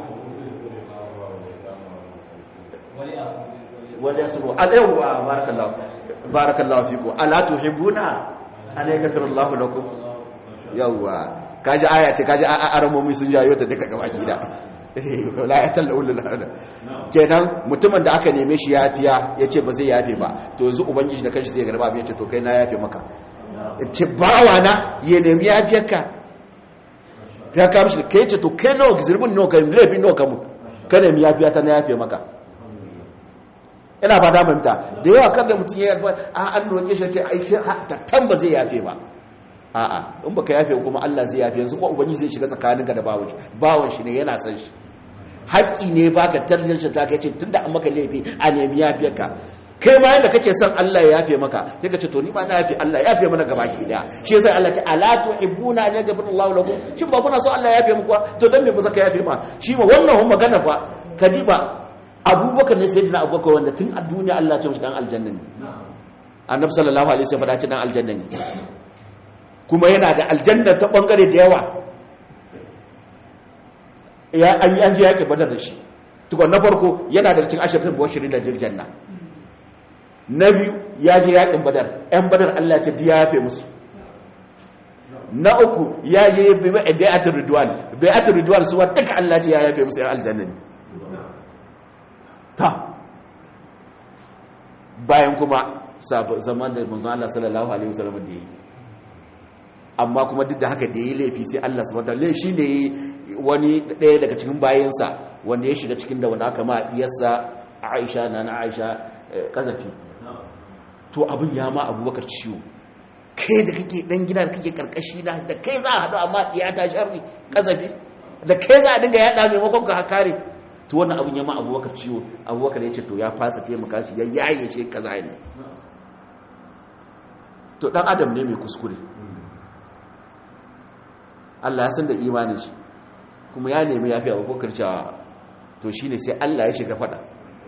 wani yasubu alaywa barakallahu barakallahu fiku ala tuhibbuna an yaghfirallahu lakum yawwa kaji aya ce kaji aramomi sun jayo ta duka gaba gida la ya talla ulul hada kenan mutumin da aka neme shi yafiya yace ba zai yafe ba to yanzu ubangiji da kanshi zai garba abin yace to kai na yafe maka ce bawa na ya nemi yafiyarka ka ka mishi kai ce to kai nawa gizirbin nawa kai lafi nawa kamu ka nemi yafiya ta na yafe maka ina ba da manta da yawa kada mutum ya yafe a an roke shi ce ai ta tamba zai yafe ba a'a in baka yafe kuma Allah zai yafe yanzu kuma ubangiji zai shiga tsakaninka da bawon shi bawon shi ne yana san shi haƙƙi ne baka tantance ta kai ce tunda an maka laifi a nemi yafiyar ka kai ma yanda kake son Allah ya yafe maka sai ka ce to ni ma na yafe Allah ya yafe mana gabaki daya shi yasa Allah ta ala tuhibbuna an yaghfira Allahu lakum shin ba kuna so Allah ya yafe muku to dan me ba zaka yafe ma shi ma wannan hun magana fa kadiba Abubakar ne sayyidina Abubakar wanda tun a duniya Allah ya ce mishi dan aljanna ne Annabi sallallahu alaihi wasallam ya faɗa dan aljanna ne kuma yana da aljanna ta bangare da yawa ya an yi an je yaƙi badar da shi tukwan na farko yana da cikin ashirin bashirin da jirjanna na biyu ya je yaƙin badar ‘yan badar Allah ce diya yafe musu na uku ya je bai'atul ridwan bai'atul ridwan su duka Allah ce ya yafe musu yan aljanna ne ta bayan kuma zaman da manzon Allah sallallahu alaihi wasallam da yi amma kuma duk da haka da yi laifi sai Allah subhanahu wataala shi ne wani ɗaya daga cikin bayansa wanda ya shiga cikin da wanda aka ma diyarsa Aisha na na Aisha kazafi to abin ya ma Abubakar ciwo kai da kake dan gida da kake karkashi na da kai za a haɗu amma ya ta sharri kazafi da kai za a dinga yaɗa maimakon ka kare to wannan abin ya ma Abubakar ciwo Abubakar ya ce to ya fasa taimaka shi ya yaye shi kaza ne to dan adam ne mai kuskure Allah ya san da imanin shi kuma ya nemi yafi abubakar cewa to shine sai Allah ya shiga fada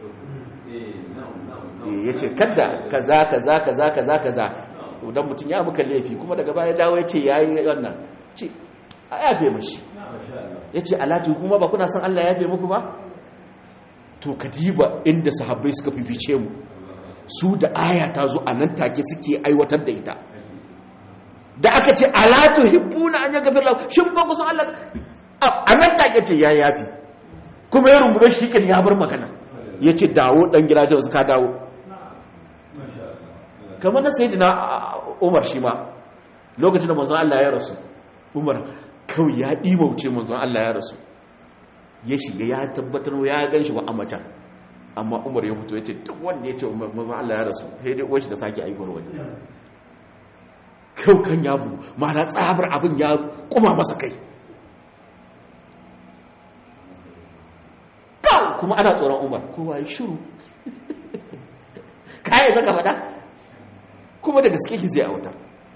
ya ce kadda kaza kaza kaza kaza kaza idan mutum ya muka laifi kuma daga baya dawo ya ce ya yi wannan ce a yafe mashi ya ce alatu kuma ba kuna san Allah ya yafe muku ba to kadiba inda sahabbai suka fifice mu su da aya ta zo a nan take suke aiwatar da ita da aka ce alatu hibbuna an yaga firla shin ba ku san Allah a nan take ce ya yafi kuma ya rungume shi kan ya bar magana ya ce dawo dan gida ta ka dawo kamar na sayyidina Umar shi ma lokacin da manzon Allah ya rasu Umar kawai ya wuce manzon Allah ya rasu ya shiga ya tabbatar ya gan shi ba a macen amma Umar ya fito ya ce duk wanda ya ce manzon Allah ya rasu sai dai uwar shi da sake aikar wani kyau kan ya bugu mana tsabar abin ya kuma masa kai kawo kuma ana tsoron umar kowa ya shiru kayan zaka fada kuma da gaske ki zai a wuta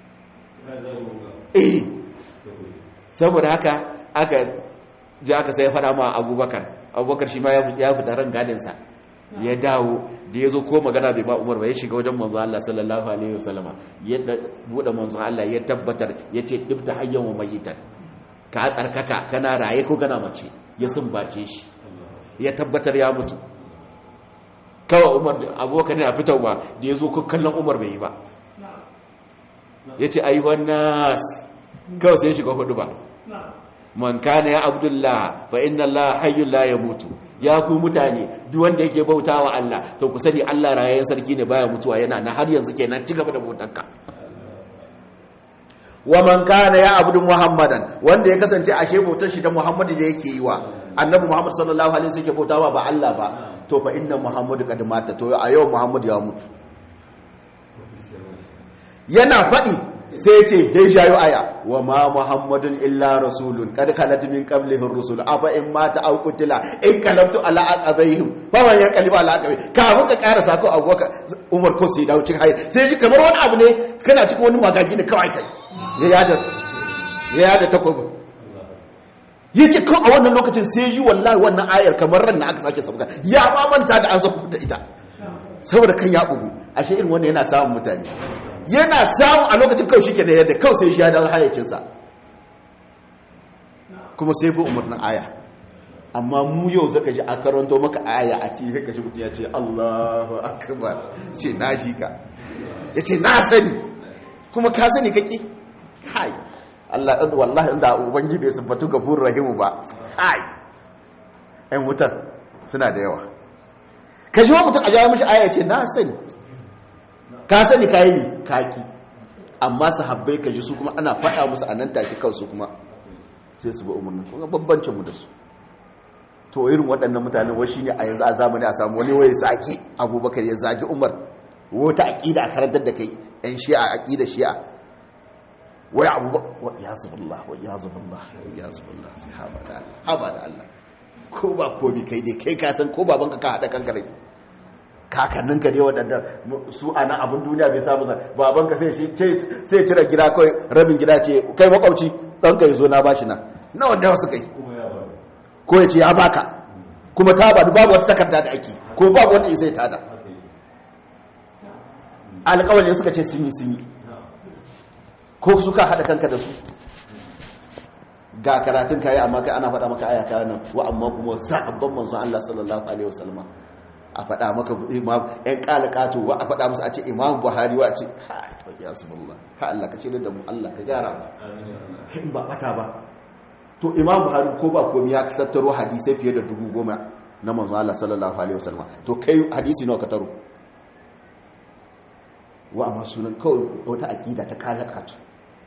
eh saboda haka aka ji aka sai fada ma abubakar abubakar shi ma ya fita ran gadinsa ya dawo da ya zo ko magana bai ba umar ba ya shiga wajen manzo Allah sallallahu alaihi wasallama ya bude manzo Allah ya tabbatar ya ce dibta hayyan wa mayitan ka tsarkaka kana raye ko kana mace ya sumbace shi ya tabbatar ya mutu kawai umar abokan a fitar ba da ya zo ko kallon umar bai yi ba ya ce ayyuhan nas kawai sai shiga hudu ba man kana ya abdullah fa inna allah hayyul la yamutu ya ku mutane duk wanda yake bautawa Allah to ku sani Allah rayayyen sarki ne baya mutuwa yana na har yanzu kenan ci gaba da bautarka wa man kana ya abudu muhammadan wanda ya kasance ashe bautar shi da muhammadu da yake yi wa annabi muhammad sallallahu alaihi wasallam yake bautawa ba Allah ba to fa inna muhammadu kad mata to a yau muhammad ya mutu yana faɗi sai ce ya shayo aya wa ma muhammadun illa rasulun kad khalat min qablihi rusul afa in mata aw qutila in kalabtu ala aqabaihim fa man yaqlibu ala aqabi ka muka ƙara sako abubakar umar ko sai dawo cikin hayi sai ji kamar wani abu ne kana cikin wani magaji ne kawai kai ya yada ya yada takobi yace ko a wannan lokacin sai ji wallahi wannan ayar kamar ran na aka sake sabuka ya ma manta da an sako da ita saboda kan ya bugu ashe irin wannan yana samun mutane yana samu a lokacin kawai shike da yadda kawai sai shi ya dawo hayyacinsa kuma sai bi umarnin aya amma mu yau zaka ji a karanto maka aya a cikin zaka ji mutum ya ce Allahu akbar ce na shi ka ya ce na sani kuma ka sani kake kai Allah ɗan wallahi inda ubangi bai siffatu gafur rahimu ba kai ɗan wutar suna da yawa ka ji wa mutum a jawo mashi aya ce na sani ka sani kayi ne kaki amma sahabbai ka ji su kuma ana faɗa musu a nan take kansu kuma sai su bi umarni kuma babbancin mu da su to irin waɗannan mutane wai shine a yanzu a zamani a samu wani waye zaki abubakar ya zagi umar wata aqida a karantar da kai yan shi'a aqida shi'a wai abubakar wa yazubullah wa yazubullah wa yazubullah sai haba da Allah haba da Allah ko ba komi kai dai kai ka san ko babanka ka hada kanka rai kakanninka ne waɗanda su a nan abin duniya bai samu zai babanka sai cire gida kawai rabin gida ce kai makwauci ɗanka ya zo na bashi na na wanda wasu kai ko ya ce ya baka kuma ta ba babu wata takarda da ake ko babu wanda isai tada alƙawar suka ce sun yi sun yi ko suka haɗa kanka da su ga karatun kayi amma kai ana faɗa maka aya kayan nan wa amma kuma sa'abban manzon Allah sallallahu alaihi wasallama a faɗa maka imam ɗan ƙalaƙato wa a faɗa musu a ce imam buhari wa a ce ya su Allah ka Allah ka ce da mu Allah ka gyara in ba ɓata ba to imam buhari ko ba komi ya tattaro hadisai fiye da dubu goma na manzo Allah sallallahu alaihi wasallam to kai hadisi nawa ka taro wa amma sunan kawai wata aqida ta ƙalaƙato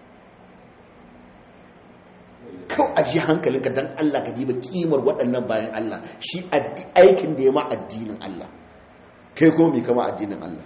kawai a ji hankalinka don Allah ka diba kimar waɗannan bayan Allah shi aikin da ya ma addinin Allah kai kuma mai kama addinin Allah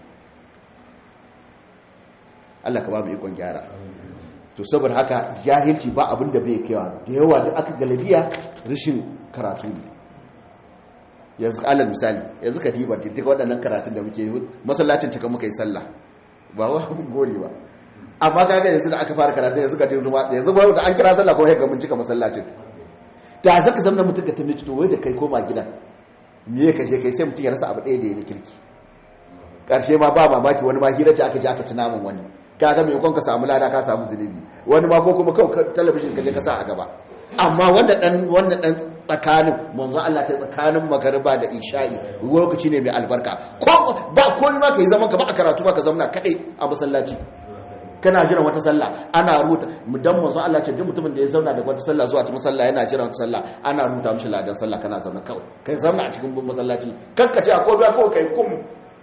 Allah ka ba mu ikon gyara to saboda haka jahilci ba abin da bai kewa da yawa da aka galabiya rashin karatu ne yanzu alal misali yanzu ka diba duka waɗannan karatun da muke masallacin cika muka yi sallah ba wani gori ba amma kaga yanzu da aka fara karatu yanzu ka dinga watsa yanzu ba da an kira sallah ko ga mun cika masallacin da zaka zama mutum ka tambaye to wai da kai koma gidan me ka je kai sai mutum ya rasa abu ɗaya da ya kirki karshe ma ba mamaki wani ma hira ce aka je aka ci naman wani kaga mai kon ka samu lada ka samu zunubi wani ma ko kuma kawai talabijin ka je ka sa a gaba amma wanda dan wanda dan tsakanin manzo Allah ta tsakanin magariba da isha'i lokaci ne mai albarka ko ba ko ma kai zaman ka ba a karatu ba ka zauna kadai a masallaci kana jiran wata sallah ana rubuta mudan manzo Allah ce duk mutumin da ya zauna daga wata sallah zuwa ta musalla yana jiran wata sallah ana rubuta mishi ladan sallah kana zauna kawai kai zauna a cikin masallaci kanka ce akwai ruwa kawai kai kum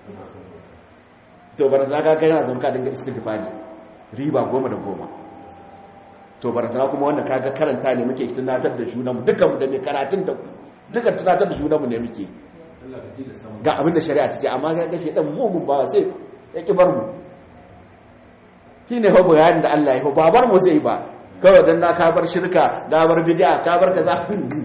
to bar za ka kai yana zauna ka dinga istighfari riba goma da goma to bar za kuma wanda kaga karanta ne muke tunatar da junan mu dukan mu da mai karatun da dukan tunatar da junan mu ne muke ga abin da shari'a take amma ga gashe dan mugun bawa sai ya ki bar mu shi ne fa bayanin da Allah ya fa babar mu zai ba kawai dan na kabar shirka da bar bid'a ka bar kaza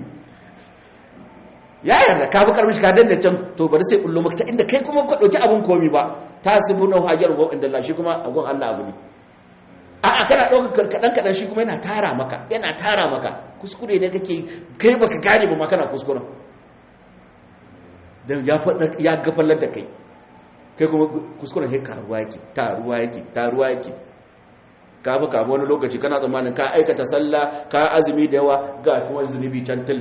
ya yarda ka bi karmishi ka danna can to bari sai kullu maka ta inda kai kuma ka dauki abun komi ba tasibuna hajar wa inda Allah shi kuma agun Allah abu ne a a kana dauka kadan kadan shi kuma yana tara maka yana tara maka kuskure ne kake kai baka gane ba ma kana kuskuren dan ya fada ya gafallar da kai kai kuma kuskuren sai karuwa yake taruwa yake taruwa yake ka fi kama wani lokaci kana tsammanin ka aikata sallah ka azumi da yawa ga kuma zunubi cantil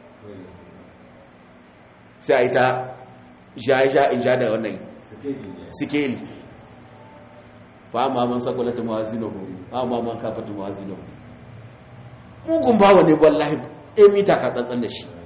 sai a yi ta sha in sha da wannan sikeli fa ma man sakwalata mawazinahu fa ma man kafata mawazinahu mugun bawa ne wallahi ɗaya mita ka tsantsan da shi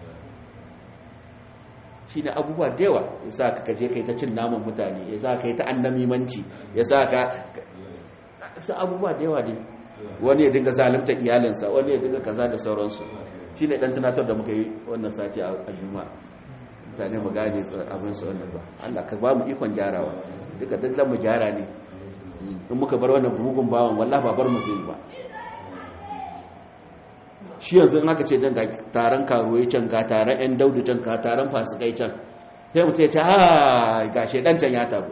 shi ne abubuwa da yawa ya sa ka kaje kai ta cin naman mutane ya sa ka yi ta annamimanci ya sa ka sa abubuwa da yawa ne wani ya dinga zalimta iyalinsa wani ya dinga kaza da sauransu shi ne ɗan tunatar da muka yi wannan sati a juma mutane mu gane abin su wannan ba Allah ka ba mu ikon gyarawa duka duk mu gyara ne in muka bar wannan bugun bawan wallahi ba bar mu sai ba shi yanzu in aka ce dan ga taron karuwai can ga taron yan daudu can ga taron fasikai can sai mutum ya ce ha ga shedan can ya tabu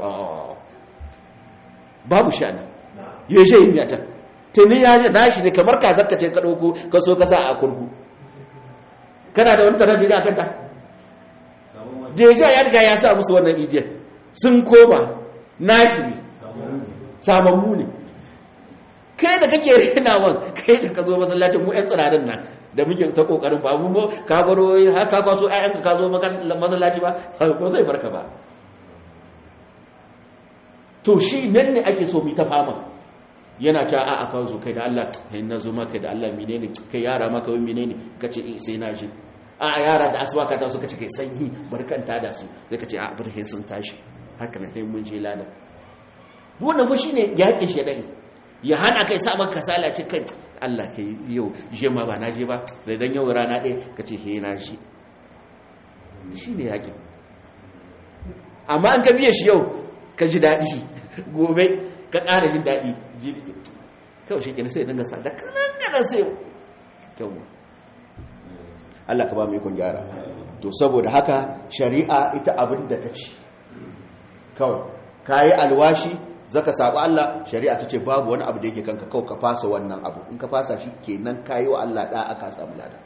babu shani ya shi yin yata tuni ya ji nashi ne kamar ka zarka ce ka ɗauko ka so ka sa a kurku kana da wani tarar da kanta deja ya riga ya sa musu wannan ijiyar sun koma nashi ne samammu ne kai da kake renawan kai da ka zo masallacin mu 'yan tsirarin nan da muke ta kokarin ba mu ka baro har ka kwaso ayyanka ka zo masallaci ba ko zai barka ba to shi nan ne ake so mu ta fama yana ta a aka zo kai da Allah kai na zo maka da Allah menene kai yara maka wai menene kace eh sai na ji a yara da asuba ka ta so kace kai sanyi barkanta da su sai kace a bar sun tashi haka ne sai mun je lada wannan ba shine yakin shedan ya hana kai sa maka kasala ce kai Allah kai yau je ma ba na je ba sai dan yau rana ɗaya kace he na ji shine yakin amma an ka biye shi yau ka ji daɗi gobe ka ƙara jin daɗi kawai shi kenan sai dinga sa da kanan kanan sai kyau Allah ka ba mu ikon gyara to saboda haka shari'a ita abin da ta ci kawai ka yi alwashi zaka saba Allah shari'a ta ce babu wani abu da yake kanka kawai ka fasa wannan abu in ka fasa shi kenan ka yi wa Allah ɗa aka samu lada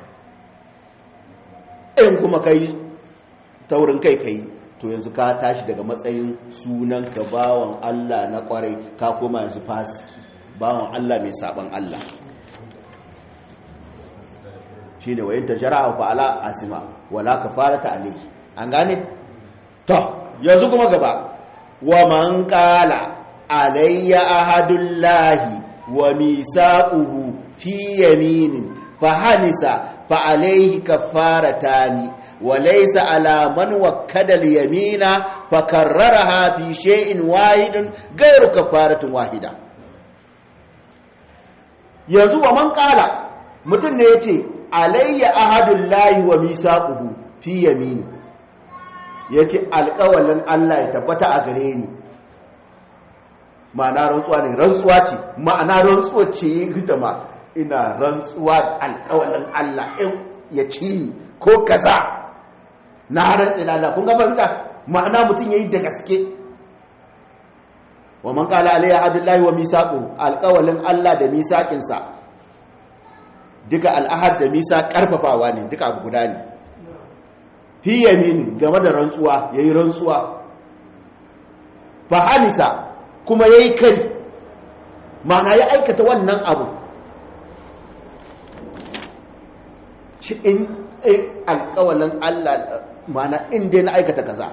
in kuma ka yi taurin kai ka yi to yanzu ka tashi daga matsayin sunan ka bawan Allah na kwarai ka koma yanzu fasiki bawan Allah mai saban Allah shine wayin tajara fa ala asima wala kafarata alayhi an gane to yanzu kuma gaba wa man qala alayya ahadullahi wa misaquhu fi yaminin fa hanisa fa alayhi kafaratani wa laysa ala man wakkada al-yamina fa karraraha fi shay'in wahidin ghayru kafaratin wahida yanzu wa man qala mutum ne yace alayya ahadullahi wa misaquhu fi yamini yace alƙawalin Allah ya tabbata a gare ni ma'ana rantsuwa ne rantsuwa ce ma'ana rantsuwa ce yi hidima ina rantsuwa alƙawalin Allah in ya ci ni ko kaza na rantsi lalla kun ga fahimta ma'ana mutum yayi da gaske wa man qala alayya abdullahi wa misaqu alƙawalin Allah da misaqin sa duka al'ahad da misa karfafawa ne duka abu guda ne fi yamin game da rantsuwa yayi rantsuwa fa hanisa kuma ya yi kari mana ya aikata wannan abu ci in alkawalin allah mana inda na aikata kaza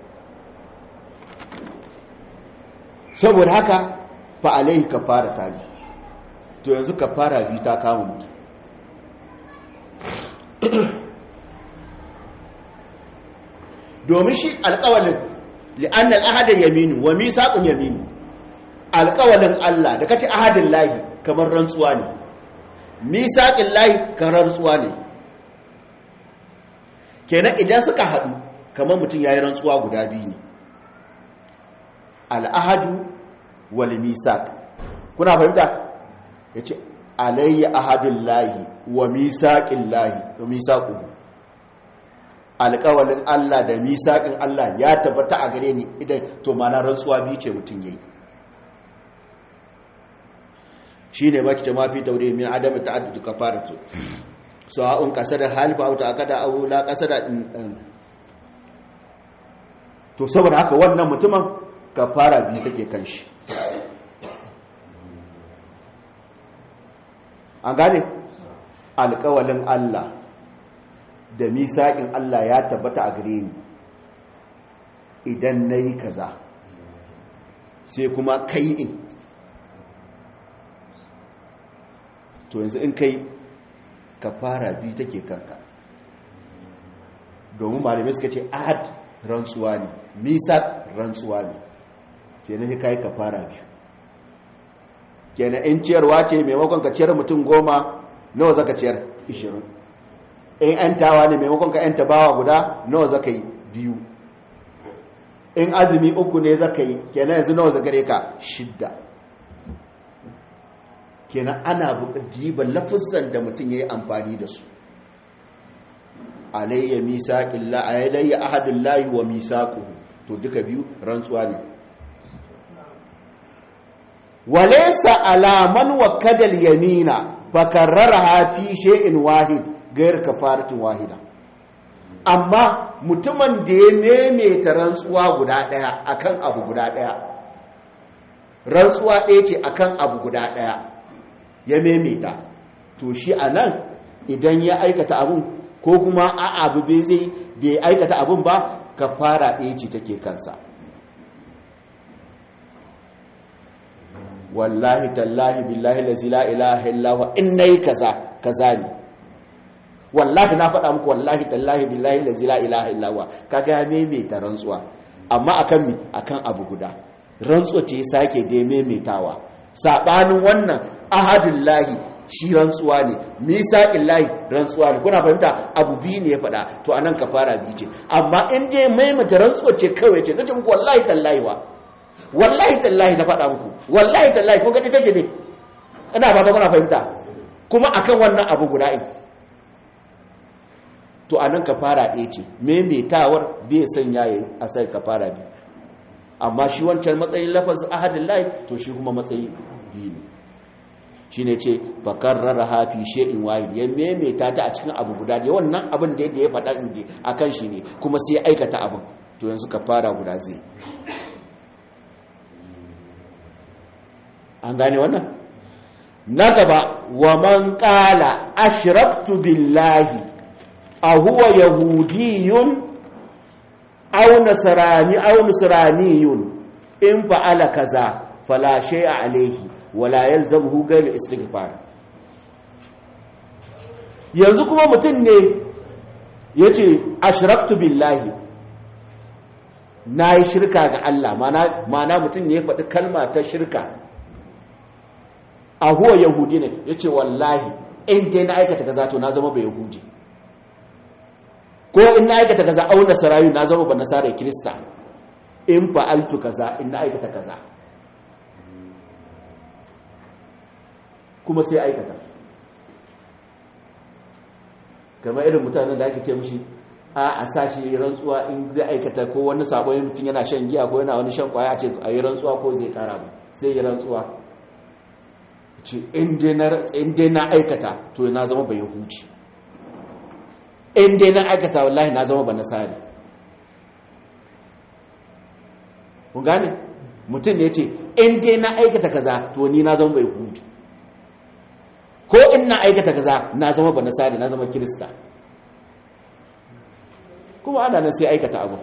saboda haka fa alaihi kafara ta bi to yanzu kafara bi ta kama mutum domin shi alkawalin li'annal ahadar yaminu wa misaqun yaminu alƙawalin Allah da kace ahadin lahi kamar rantsuwa ne misaƙin lahi kamar rantsuwa ne kenan idan suka haɗu kamar mutum ya yi rantsuwa guda biyu ne al'ahadu wal misaƙ kuna fahimta ya ce alayya ahadun lahi wa misaƙin lahi wa misaƙun alƙawalin Allah da misaƙin Allah ya tabbata a gare ni idan to mana rantsuwa biyu ce mutum ya yi shi ne maki jama fi taure min adam ta'addudu kafaratu sawa'un qasada halifa aw ta'akada aw la qasada to saboda haka wannan mutumin kafara biyu take kan shi an gane alƙawalin Allah da misaƙin Allah ya tabbata a gare ni idan nayi kaza sai kuma kai in to yanzu in kai ka fara biyu take kanka domin malamai suka ce ahad rantsuwa ne misak rantsuwa ne ke na kai ka fara biyu kenan in ciyarwa ce maimakon ka ciyar mutum goma nawa zaka ciyar ishirin in yantawa ne maimakon ka yanta bawa guda nawa zaka yi biyu in azumi uku ne zaka yi kenan yanzu nawa zagare ka shidda kenan ana diban lafizan da mutum ya yi amfani da su alayya misaƙin la'ayalayya ahadun layi wa misaƙu to duka biyu rantsuwa ne walesa alaman wa kadal yamina fakarrara hafi she'in wahid gayar kafaratin wahida amma mutumin da ya maimaita rantsuwa guda ɗaya akan abu guda ɗaya rantsuwa ɗaya ce akan abu guda ɗaya ya maimaita to shi a nan idan ya aikata abun ko kuma a abu bai zai bai aikata abun ba ka fara ɗaya ce take kansa wallahi tallahi billahi lazi la ilaha illahu in nayi kaza kaza ne wallahi na faɗa muku wallahi tallahi billahi lazi la ilaha illahu kaga ya maimaita rantsuwa amma akan mi akan abu guda rantsuwa ce sake da maimaitawa saɓanin wannan ahadun lahi shi rantsuwa ne misaƙin lahi rantsuwa ne kuna fahimta abu biyu ne ya faɗa to anan ka fara biyu ce amma in je maimata rantsuwa ce kawai ce nace muku wallahi tallahi wa wallahi tallahi na faɗa muku wallahi tallahi ko gani tace ne ina fata kuna fahimta kuma akan wannan abu guda in to anan ka fara ɗaya ce maimaitawar bai sanya yayi a sai ka fara biyu amma shi wancan matsayin lafaz ahadin lahi to shi kuma matsayi biyu ne shi ne ce fakarrara hafi she'in wahid ya maimaita ta a cikin abu guda da wannan abin da ya faɗa inda a kan shi ne kuma sai ya aikata abin to yanzu ka fara guda zai an gane wannan na gaba wa man ƙala ashraktu billahi a huwa yahudiyun aw nasrani aw nasraniyun in fa'ala kaza fala shay'a alayhi wala yalzamuhu ghayr istighfar yanzu kuma mutum ne yace ashraktu billahi nayi shirka ga Allah mana mana mutum ne ya faɗi kalma ta shirka a huwa yahudi ne yace wallahi in dai na aikata kaza to na zama ba yahudi ko in na aikata kaza au nasarayu na zama ba nasara kirista in fa'altu kaza in na aikata kaza kuma sai aikata kamar irin mutanen da ake ce mushi a a sashi rantsuwa in zai aikata ko wani sabon mutum yana shan giya ko yana wani shan kwaya a ce a yi rantsuwa ko zai kara ba sai yi rantsuwa ce in dai na aikata to na zama ba yahudi in dai na aikata wallahi na zama ba nasari kun gane mutum ne ce in dai na aikata kaza to ni na zama bai hudu ko in na aikata kaza na zama ba nasari na zama kirista kuma ana nan sai aikata abu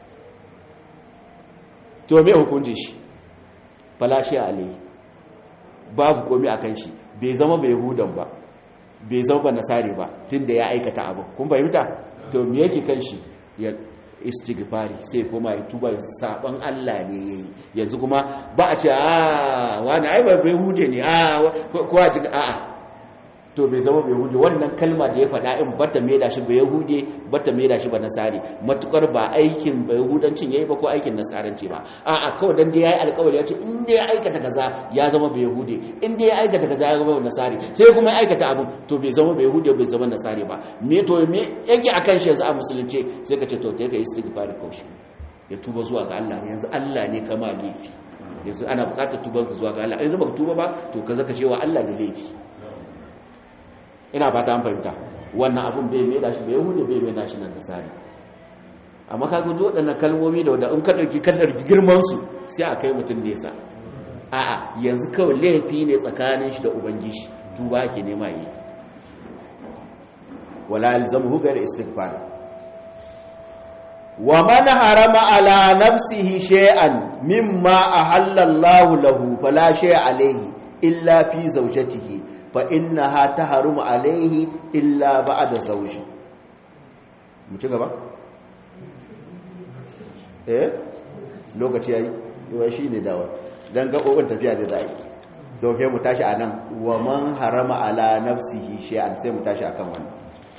to me hukunci shi falashi alai babu komi akan shi bai zama bai hudan ba bai zama ba nasari ba tunda ya aikata abu kun fahimta to me yake kan shi ya istighfari sai kuma ya tuba saban Allah ne yayi yanzu kuma ba a ce a wani ai ba bai hude ne a ko a ji a to bai zama bai hude wannan kalma da ya faɗa in bata mai da shi bai hude bata mai da shi ba nasari matukar ba aikin bai hudancin yayi ba ko aikin nasaranci ba a a kawai dan dai yayi alƙawari ya ce in dai ya aikata kaza ya zama bai hude in dai ya aikata kaza ya zama nasari sai kuma ya aikata abun to bai zama bai hude bai zama nasari ba me to me yake akan shi yanzu a musulunci sai ka ce to ta yi istighfar kaushi ya tuba zuwa ga Allah yanzu Allah ne kama laifi yanzu ana buƙatar tuba zuwa ga Allah in ba ka tuba ba to ka zaka cewa Allah da laifi ina fata an fahimta wannan abun bai mai da shi bai hude bai mai da shi nan nasari amma ka guji waɗannan kalmomi da wadda in ka ɗauki kallar girmansu sai a kai mutum nesa a'a yanzu kawai laifi ne tsakanin shi da ubangiji tuba ke nema yi wala alzamu gar istighfar wa man harama ala nafsihi shay'an mimma ahalla Allahu lahu fala shay'a alayhi illa fi zawjatihi fa innaha tahrumu alayhi illa ba'da zawji mu ci gaba eh lokaci yayi yawa shine dawa dan gabobin tafiya da zai to kai mu tashi anan wa man harama ala nafsihi shay'an sai mu tashi akan wannan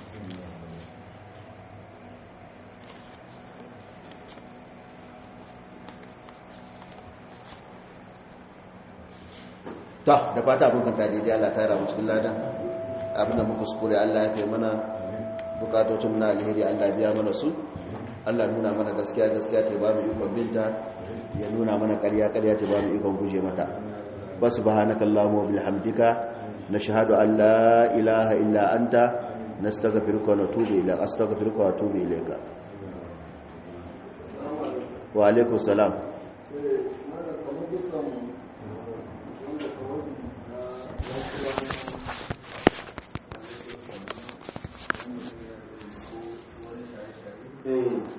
ta da fata abin kan tadi dai Allah ta ramu cikin ladan abinda muka kuskure Allah ya kai mana bukatocin na alheri Allah biya mana su Allah nuna mana gaskiya gaskiya ta ba mu ikon binta ya nuna mana ƙarya ƙarya ta ba mu ikon guje mata ba subhanaka allahumma wa bihamdika nashhadu an la ilaha illa anta nastaghfiruka wa natubu ilayka astaghfiruka wa atubu ilayka wa alaikum salam